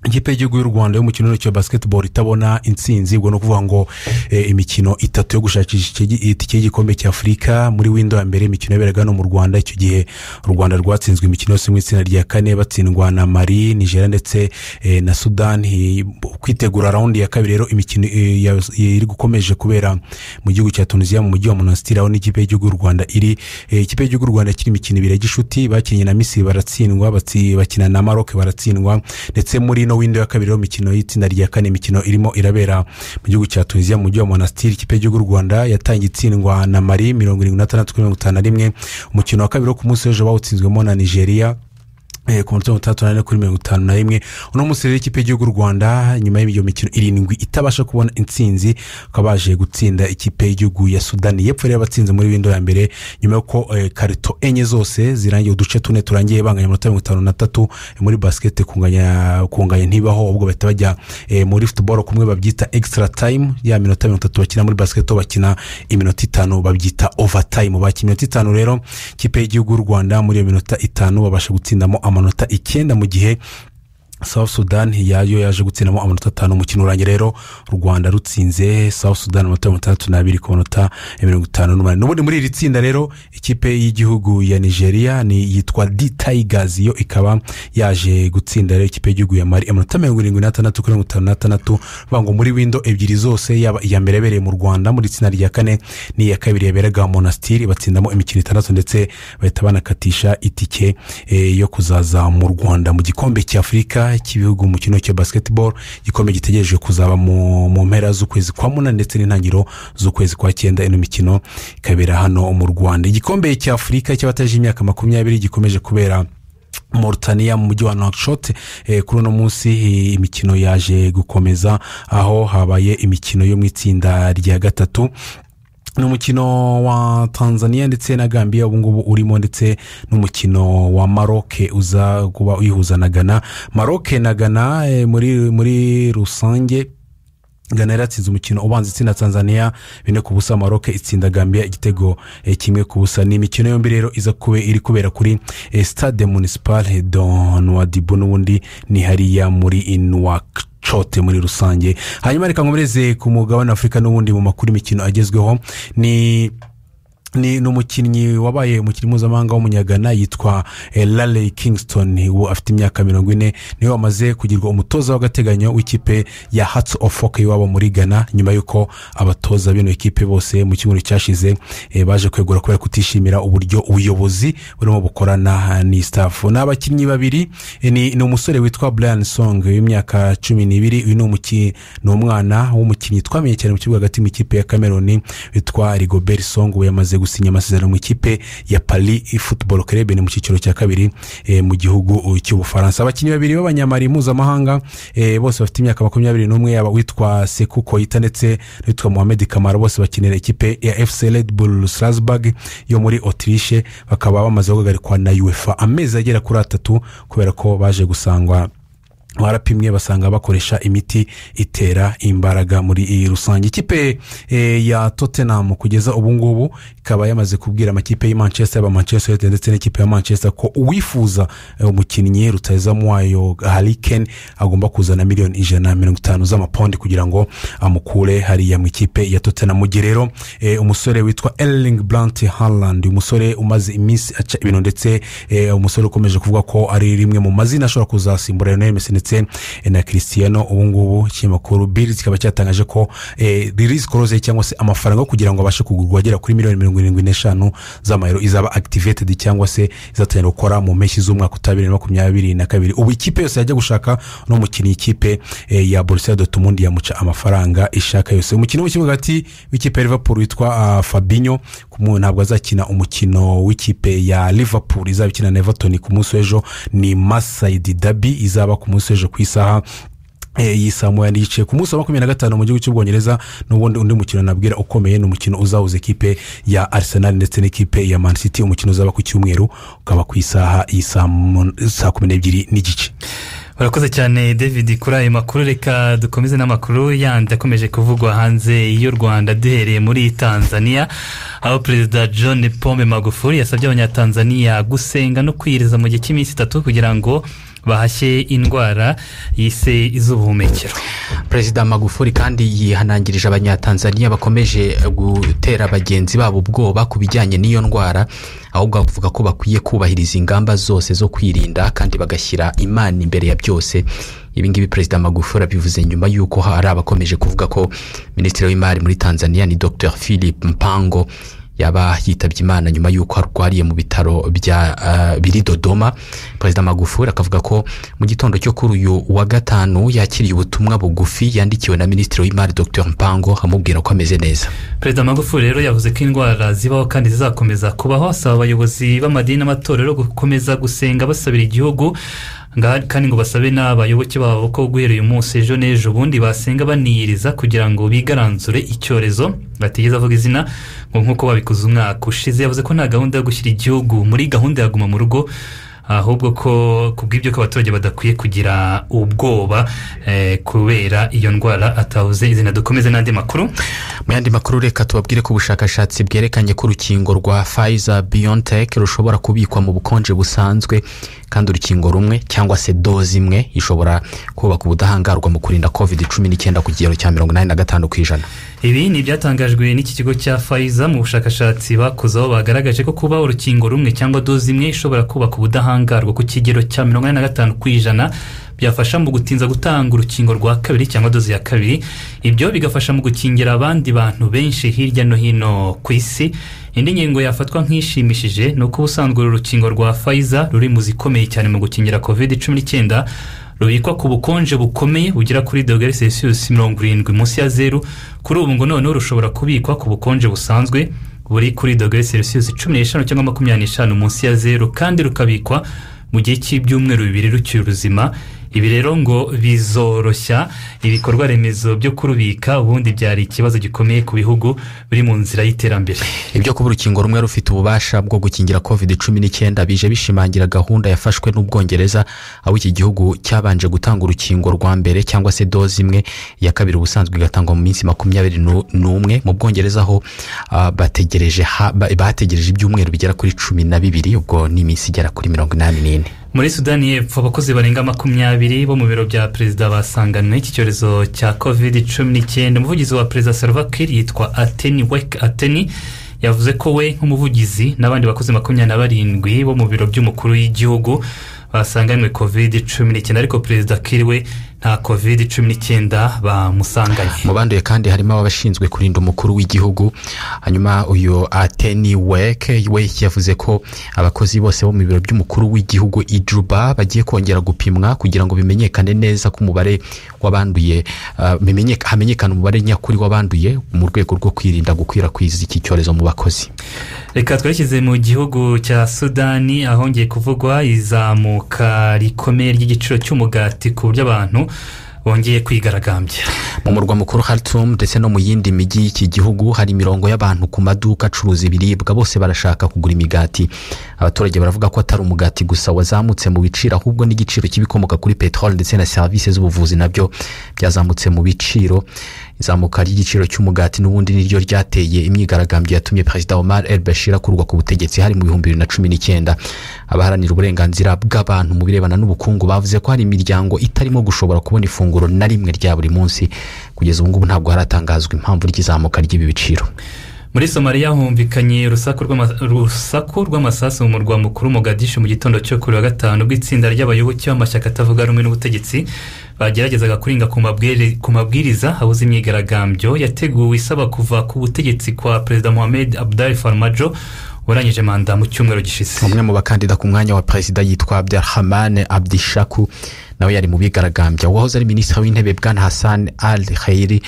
Speaker 2: ikipe y'igihugu y'u rwanda y'umukino w'intoki wa basketball itabona intsinzi ubwo ni ukuvuga ngo eh, imikino itatu yo gushakisha icyo- itike y'igikombe cya afurika muri windo ya mbere imikino yaberaga hano mu rwanda icyo gihe u rwanda rwatsinzwe imikino yose mu itsinda rya kane batsindwa na mari nigeria ndetse eh, na sudani kwitegura raundi ya kabiri rero imikino eh, ya- iri gukomeje kubera mu gihugu cya tunisiya mu mujyi wa monasitiri aho n'ikipe y'igihugu y'u rwanda iri eh, ikipe y'igihugu y'u rwanda ikiri imikino ibiri ya gishuti bakinnye na misiri baratsindwa batsi- bakina na maroc baratsindwa ndetse muri ino windo ya kabiri rero imikino y'itsinda rya kane imikino irimo irabera mu gihugu cya tunisiya mu mujyi wa monasitiri ikipe y'igihugu y'u rwanda yatangiye itsindwa na mari mirongo irindwi n'atandatu kuri mirongo itanu na rimwe umukino wa kabiri wo ku munsi w'ejo bawutsinzwemo na nigeria Eh, ku munota wa mirongo itandatu na kuri mirongo itanu na rimwe uno munsi rero ikipe y'igihugu y'u rwanda nyuma y'iyo mikino irindwi itabasha kubona intsinzi bakaba baje gutsinda ikipe y'igihugu ya sudani yepfo rero batsinze muri windo ya mbere nyuma y'uko eh, karito enye zose zirangiye uduce tune turangiye banganya amanota mirongo itanu na tatu Eh, muri basikete kunganya kunganya ntibaho ahubwo bahita bajya eh, muri futuboro kumwe babyita extra time ya minota mirongo itatu bakina muri basikete bakina iminota itanu babyita overtime bakina iminota itanu rero ikipe y'igihugu y'u rwanda muri iyo minota itanu babasha gutsindamo amanota icyenda mu gihe South Sudan yayo yaje gutsindamo amanota atanu umukino urangiye rero u Rwanda rutsinze South Sudan amanota mirongo itandatu n'abiri ku manota ya mirongo itanu n'umunani n'ubundi muri iri tsinda rero ikipe y'igihugu ya Nigeria ni yitwa D Tigers yo ikaba yaje gutsinda rero ikipe y'igihugu ya Mali amanota mirongo irindwi n'atandatu kuri mirongo itanu n'atandatu bivuga ngo muri windo ebyiri zose yaba iya mbere yabereye mu Rwanda muri itsinda rya kane n'iya kabiri yaberaga Monastir batsindamo imikino itandatu ndetse bahita banakatisha itike eh, yo kuzaza mu Rwanda mu gikombe cya Afurika cy'ibihugu mu kino cya basketball igikombe gitegereje kuzaba mu mu mpera z'ukwezi kwa munani ndetse n'intangiriro z'ukwezi kwa cyenda ino mikino ikabera hano mu Rwanda igikombe cya Afurika cy'abataje imyaka makumyabiri gikomeje kubera Mauritania mu mujyi wa Nouakchott eh, kuri uno munsi eh, imikino yaje gukomeza aho habaye imikino yo mu itsinda rya gatatu ni umukino wa tanzania ndetse na gambia ubungubu urimo ndetse n'umukino wa maroke uza kuba uyihuza na ghana maroke na ghana eh, muri, muri rusange Ghana yaratsinze umukino ubanza itsinda Tanzania bine ku busa Maroc itsinda Gambia igitego eh, kimwe ku busa ni imikino yombi rero iza kube iri kubera kuri eh, Stade Municipal de Nouadhibou n'ubundi ni hariya muri Nouakchott muri rusange hanyuma reka nkomereze ku mugabane wa Afurika n'ubundi mu makuru y'imikino agezweho ni ni ni umukinnyi wabaye umukinnyi mpuzamahanga w'umunyagana yitwa eh, Raleigh kingston ubu afite imyaka mirongo ine niwe wamaze kugirwa umutoza w'agateganyo w'ikipe ya hatsi ofu foke iwabo muri ghana nyuma y'uko abatoza bino ikipe bose mu cyumweru cyashize eh, baje kwegura kubera kutishimira uburyo ubuyobozi burimo bukorana n'isitafu ni abakinnyi babiri eh, ni ni umusore witwa brian song w'imyaka cumi n'ibiri uyu ni umuki- ni umwana w'umukinnyi twamenye cyane mu kibuga hagati mu ikipe ya cameroon witwa rigobert song we yamaze gusinya amasezerano mu ikipe ya paris football club ni mu cyiciro cya kabiri eh, mu gihugu cy'ubufaransa abakinnyi babiri b'abanyamari mpuzamahanga eh, bose bafite imyaka makumyabiri n'umwe yaba witwa seku koyita ndetse n'uwitwa mohamed kamara bose bakinira ikipe ya fc red bull strasbourg yo muri autriche bakaba bamaze guhagarikwa na uefa amezi agera kuri atatu kubera ko baje gusangwa barapimwe basanga bakoresha imiti itera imbaraga muri iyi rusange ikipe eh, ya tottenham kugeza ubu ngubu ikaba yamaze kubwira amakipe y'i manchester aba manchester united ndetse n'ikipe ya manchester ko uwifuza eh, umukinnyi rutayizamu wayo hariken agomba kuzana miliyoni ijana na mirongo itanu z'amapondi kugira ngo amukure hariya mu ikipe ya tottenham mu gihe rero eh, umusore witwa erling brant harland umusore umaze iminsi aca ibintu ndetse eh, umusore ukomeje kuvuga ko ari rimwe mu mazina ashobora kuzasimbura lionel messi ndetse eh, na christiano ubu ngubu ikinyamakuru biri kikaba cyatangaje ko eh, release close cyangwa se amafaranga yo kugira ngo abashe kugurwa agera kuri miliyoni mirongo irindwi n'eshanu z'amayero izaba activated cyangwa se izatangira gukora mu mpeshyi z'umwaka utaha bibiri na makumyabiri na kabiri ubu ikipe yose yajya gushaka no mukinnyi ikipe eh, ya borussia dortmund yamuca amafaranga ishaka yose umukino wo mu kibuga hagati w'ikipe ya liverpool witwa ah, fabinho ku mu- ntabwo azakina umukino w'ikipe ya liverpool izaba ikina na everton ku munsi w'ejo ni masayidi dabi izaba ku munsi w'ejo ku isaha eh, y'isaha moya n'igice ku munsi wa makumyabiri na gatanu mu gihugu cy'ubwongereza n'ubundi undi mukino nabwira ukomeye ni umukino uzahuza ikipe ya arsenal ndetse n'ikipe ya man city umukino uzaba ku cyumweru ukaba ku isaha y'isaha mun- saa kumi n'ebyiri n'igice
Speaker 3: urakoze cyane david kuri ayo makuru reka dukomeze n'amakuru yandi akomeje kuvugwa hanze y'u rwanda duhereye muri tanzania aho perezida john pombe magufuli yasabye abanyatanzania gusenga no kwiyiriza mu gihe cy'iminsi itatu kugira ngo bahashye indwara yise iz'ubuhumekero
Speaker 4: perezida magufuli kandi yihanangirije abanyatanzaniya bakomeje gutera bagenzi babo ubwoba ku bijyanye n'iyo ndwara ahubwo bavuga ko bakwiye kubahiriza ingamba zose zo kwirinda kandi bagashyira imana imbere ya byose ibi ngibi perezida magufuli abivuze nyuma y'uko hari abakomeje kuvuga ko minisitiri w'imari muri tanzania ni dr philip mpango yaba yitabye imana nyuma y'uko arwariye mu bitaro bya ah, biri dodoma perezida magufuli akavuga ko mu gitondo cyo kuri uyu wa gatanu yakiriye ubutumwa bugufi yandikiwe na minisitiri w'imari dr mpango amubwira ko ameze neza
Speaker 3: perezida magufuli rero yavuze ko indwara zibaho kandi zizakomeza kubaho asaba abayobozi b'amadini n'amatorero gukomeza gusenga basabira igihugu nga- kandi ngo basabe n'abayoboke babo ko guhera uyu munsi ejo n'ejo bundi basenga baniyiriza kugira ngo bigaranzure icyorezo batigeze avuga izina ngo nk'uko babikoze umwaka ushize yavuze ko nta gahunda yo gushyira igihugu muri gahunda ya guma mu rugo ahubwo ko ku bw'ibyo ko abaturage badakwiye kugira ubwoba eh, kubera iyo ndwara atavuze izina dukomeze n'andi makuru
Speaker 4: mu yandi makuru reka tubabwire ko ubushakashatsi bwerekanye ko urukingo rwa Pfizer BioNTech rushobora kubikwa mu bukonje busanzwe kandi urukingo rumwe cyangwa se doze imwe ishobora kubaka ubudahangarwa mu kurinda covid cumi n'icyenda ku kigero cya mirongo inani na gatanu ku ijana
Speaker 3: ibi ni ibyatangajwe n'iki kigo cya fayiza mu bushakashatsi bakoze aho bagaragaje ko kuba urukingo rumwe cyangwa doze imwe ishobora kubaka ubudahangarwa ku kigero cya mirongo inani na gatanu ku ijana byafasha mu gutinza gutanga urukingo rwa kabiri cyangwa doze ya kabiri ibyo bigafasha mu gukingira abandi bantu benshi hirya no hino ku isi indi ngingo yafatwa nk'ishimishije ni uko ubusanzwe uru rukingo rwa fayiza ruri mu zikomeye cyane mu gukingira covid cumi n'icyenda rubikwa ku bukonje bukomeye bugera kuri dogere celsius mirongo irindwi munsi ya zeru kuri ubu ngo noneho rushobora kubikwa ku bukonje busanzwe buri kuri dogere celsius cumi n'eshanu cyangwa makumyabiri n'eshanu munsi ya zeru kandi rukabikwa mu gihe cy'ibyumweru bibiri rukiri ubuzima ibi rero ngo bizoroshya ibikorwa remezo byo kurubika ubundi byari ikibazo gikomeye ku bihugu biri mu nzira y'iterambere
Speaker 4: ibyo kuba urukingo rumwe rufite ububasha bwo gukingira covid cumi n'icyenda bije bishimangira gahunda yafashwe n'ubwongereza aho iki gihugu cyabanje gutanga urukingo rwa mbere cyangwa se doze imwe iya kabiri ubusanzwe igatangwa mu minsi makumyabiri nu- n'umwe mu bwongereza aho ah, bategereje ha- ba- bategereje ibyumweru bigera kuri cumi na bibiri ubwo ni iminsi igera kuri mirongo inani n'ine
Speaker 3: muri sudani y'epfo abakozi barenga makumyabiri bo mu biro bya perezida basanganwe iki cyorezo cya covid cumi n'icyenda umuvugizi wa perezida salva kiir yitwa ateni weke ateni yavuze ko we nk'umuvugizi n'abandi bakozi makumyabiri na barindwi bo mu biro by'umukuru w'igihugu basanganywe kovide cumi n'icyenda ariko perezida kiriwe nta kovide cumi n'icyenda bamusanganye
Speaker 4: mu banduye kandi harimo abashinzwe kurinda umukuru w'igihugu hanyuma uyu ateni weke we yavuze ko abakozi bose bo mu biro by'umukuru w'igihugu ijuba bagiye kongera gupimwa kugira ngo bimenyekane neza ko umubare w'abanduye ah, bimenyeka- hamenyekane umubare nyakuri w'abanduye mu rwego rwo kwirinda gukwirakwiza iki cyorezo mu bakozi
Speaker 3: reka twashyize mu gihugu cya sudani ahongeye kuvugwa izamuka rikomeye ry'igiciro cy'umugati ku buryo abantu bongeye kwigaragambya
Speaker 4: mu murwa mukuru Khartoum ndetse no mu yindi mijyi y'iki gihugu hari imirongo y'abantu ku maduka acuruza ibiribwa bose barashaka kugura imigati abaturage baravuga ko atari umugati gusa wazamutse mu biciro ahubwo n'igiciro cy'ibikomoka kuri peteroli ndetse na serivisi z'ubuvuzi nabyo byazamutse mu biciro izamuka ry'igiciro cy'umugati n'ubundi niryo ryateye imyigaragambyo yatumye perezida Omar el Bashir akurwa ku butegetsi hari mu bihumbi bibiri na cumi n'icyenda abaharanira uburenganzira bw'abantu mu birebana n'ubukungu bavuze ko hari imiryango itarimo gushobora kubona ifunguro na rimwe rya buri munsi kugeza ubu ngubu ntabwo haratangazwa impamvu ry'izamuka ry'ibi biciro
Speaker 3: muri somaliya humvikanye urusaku rw'ama- urusaku rw'amasasu mu murwa mukuru Mogadishu mu gitondo cyo kuri wa gatanu ubwo itsinda ry'abayoboke b'amashyaka atavuga rumwe n'ubutegetsi bageragezaga kuringa ku mabwire- ku mabwiriza abuze imyigaragambyo yateguwe isaba kuva ku butegetsi kwa perezida mohamed abdari farmajo warangije manda mu cyumweru gishize
Speaker 4: umwe mu bakandida ku mwanya wa perezida yitwa abdelhamane abdishaku nawe yari mu bigaragambya uwahoze ari minisitiri w'intebe bwana hassan al khayiri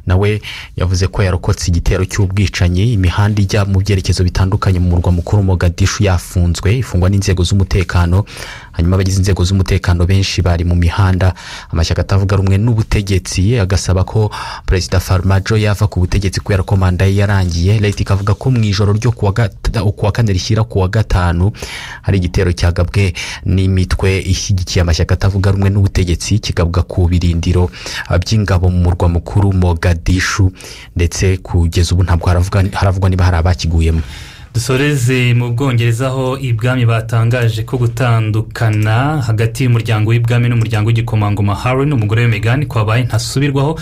Speaker 4: nawe yavuze ko yarokotse igitero cy'ubwicanyi imihanda ijya mu byerekezo bitandukanye mu murwa mukuru mogadishu yafunzwe ifungwa n'inzego z'umutekano hanyuma abagize inzego z'umutekano benshi bari mu mihanda amashyaka atavuga rumwe n'ubutegetsi agasaba ko perezida farmajo yava ku butegetsi kubera ko manda ye yarangiye leta ikavuga ko mu ijoro ryo kuwa gata- kuwa kane rishyira kuwa gatanu hari igitero cyagabwe n'imitwe ishyigikiye amashyaka atavuga rumwe n'ubutegetsi kigabwa ku birindiro ah, by'ingabo mu murwa mukuru mogadishu ndetse kugeza ubu ntabwo haravuga- haravugwa niba hari abakiguyemo
Speaker 3: dusoreze mu bwongereza aho ibwami batangaje ko gutandukana hagati y'umuryango w'ibwami n'umuryango w'igikomangoma harry n'umugore we Meghan kwabaye ntasubirwaho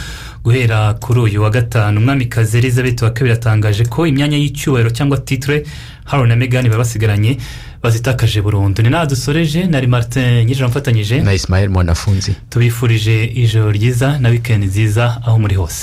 Speaker 3: guhera kuri uyu wa gatanu umwamikazi elizabeth wa kabiri yatangaje ko imyanya y'icyubahiro cyangwa titire harry na Meghan baba basigaranye bazitakaje burundu ni nawe dusoreje nari martin nyirira mfatanyije
Speaker 4: na ismael mwanafunzi
Speaker 3: tubifurije ijoro ryiza na wikendi nziza aho muri hose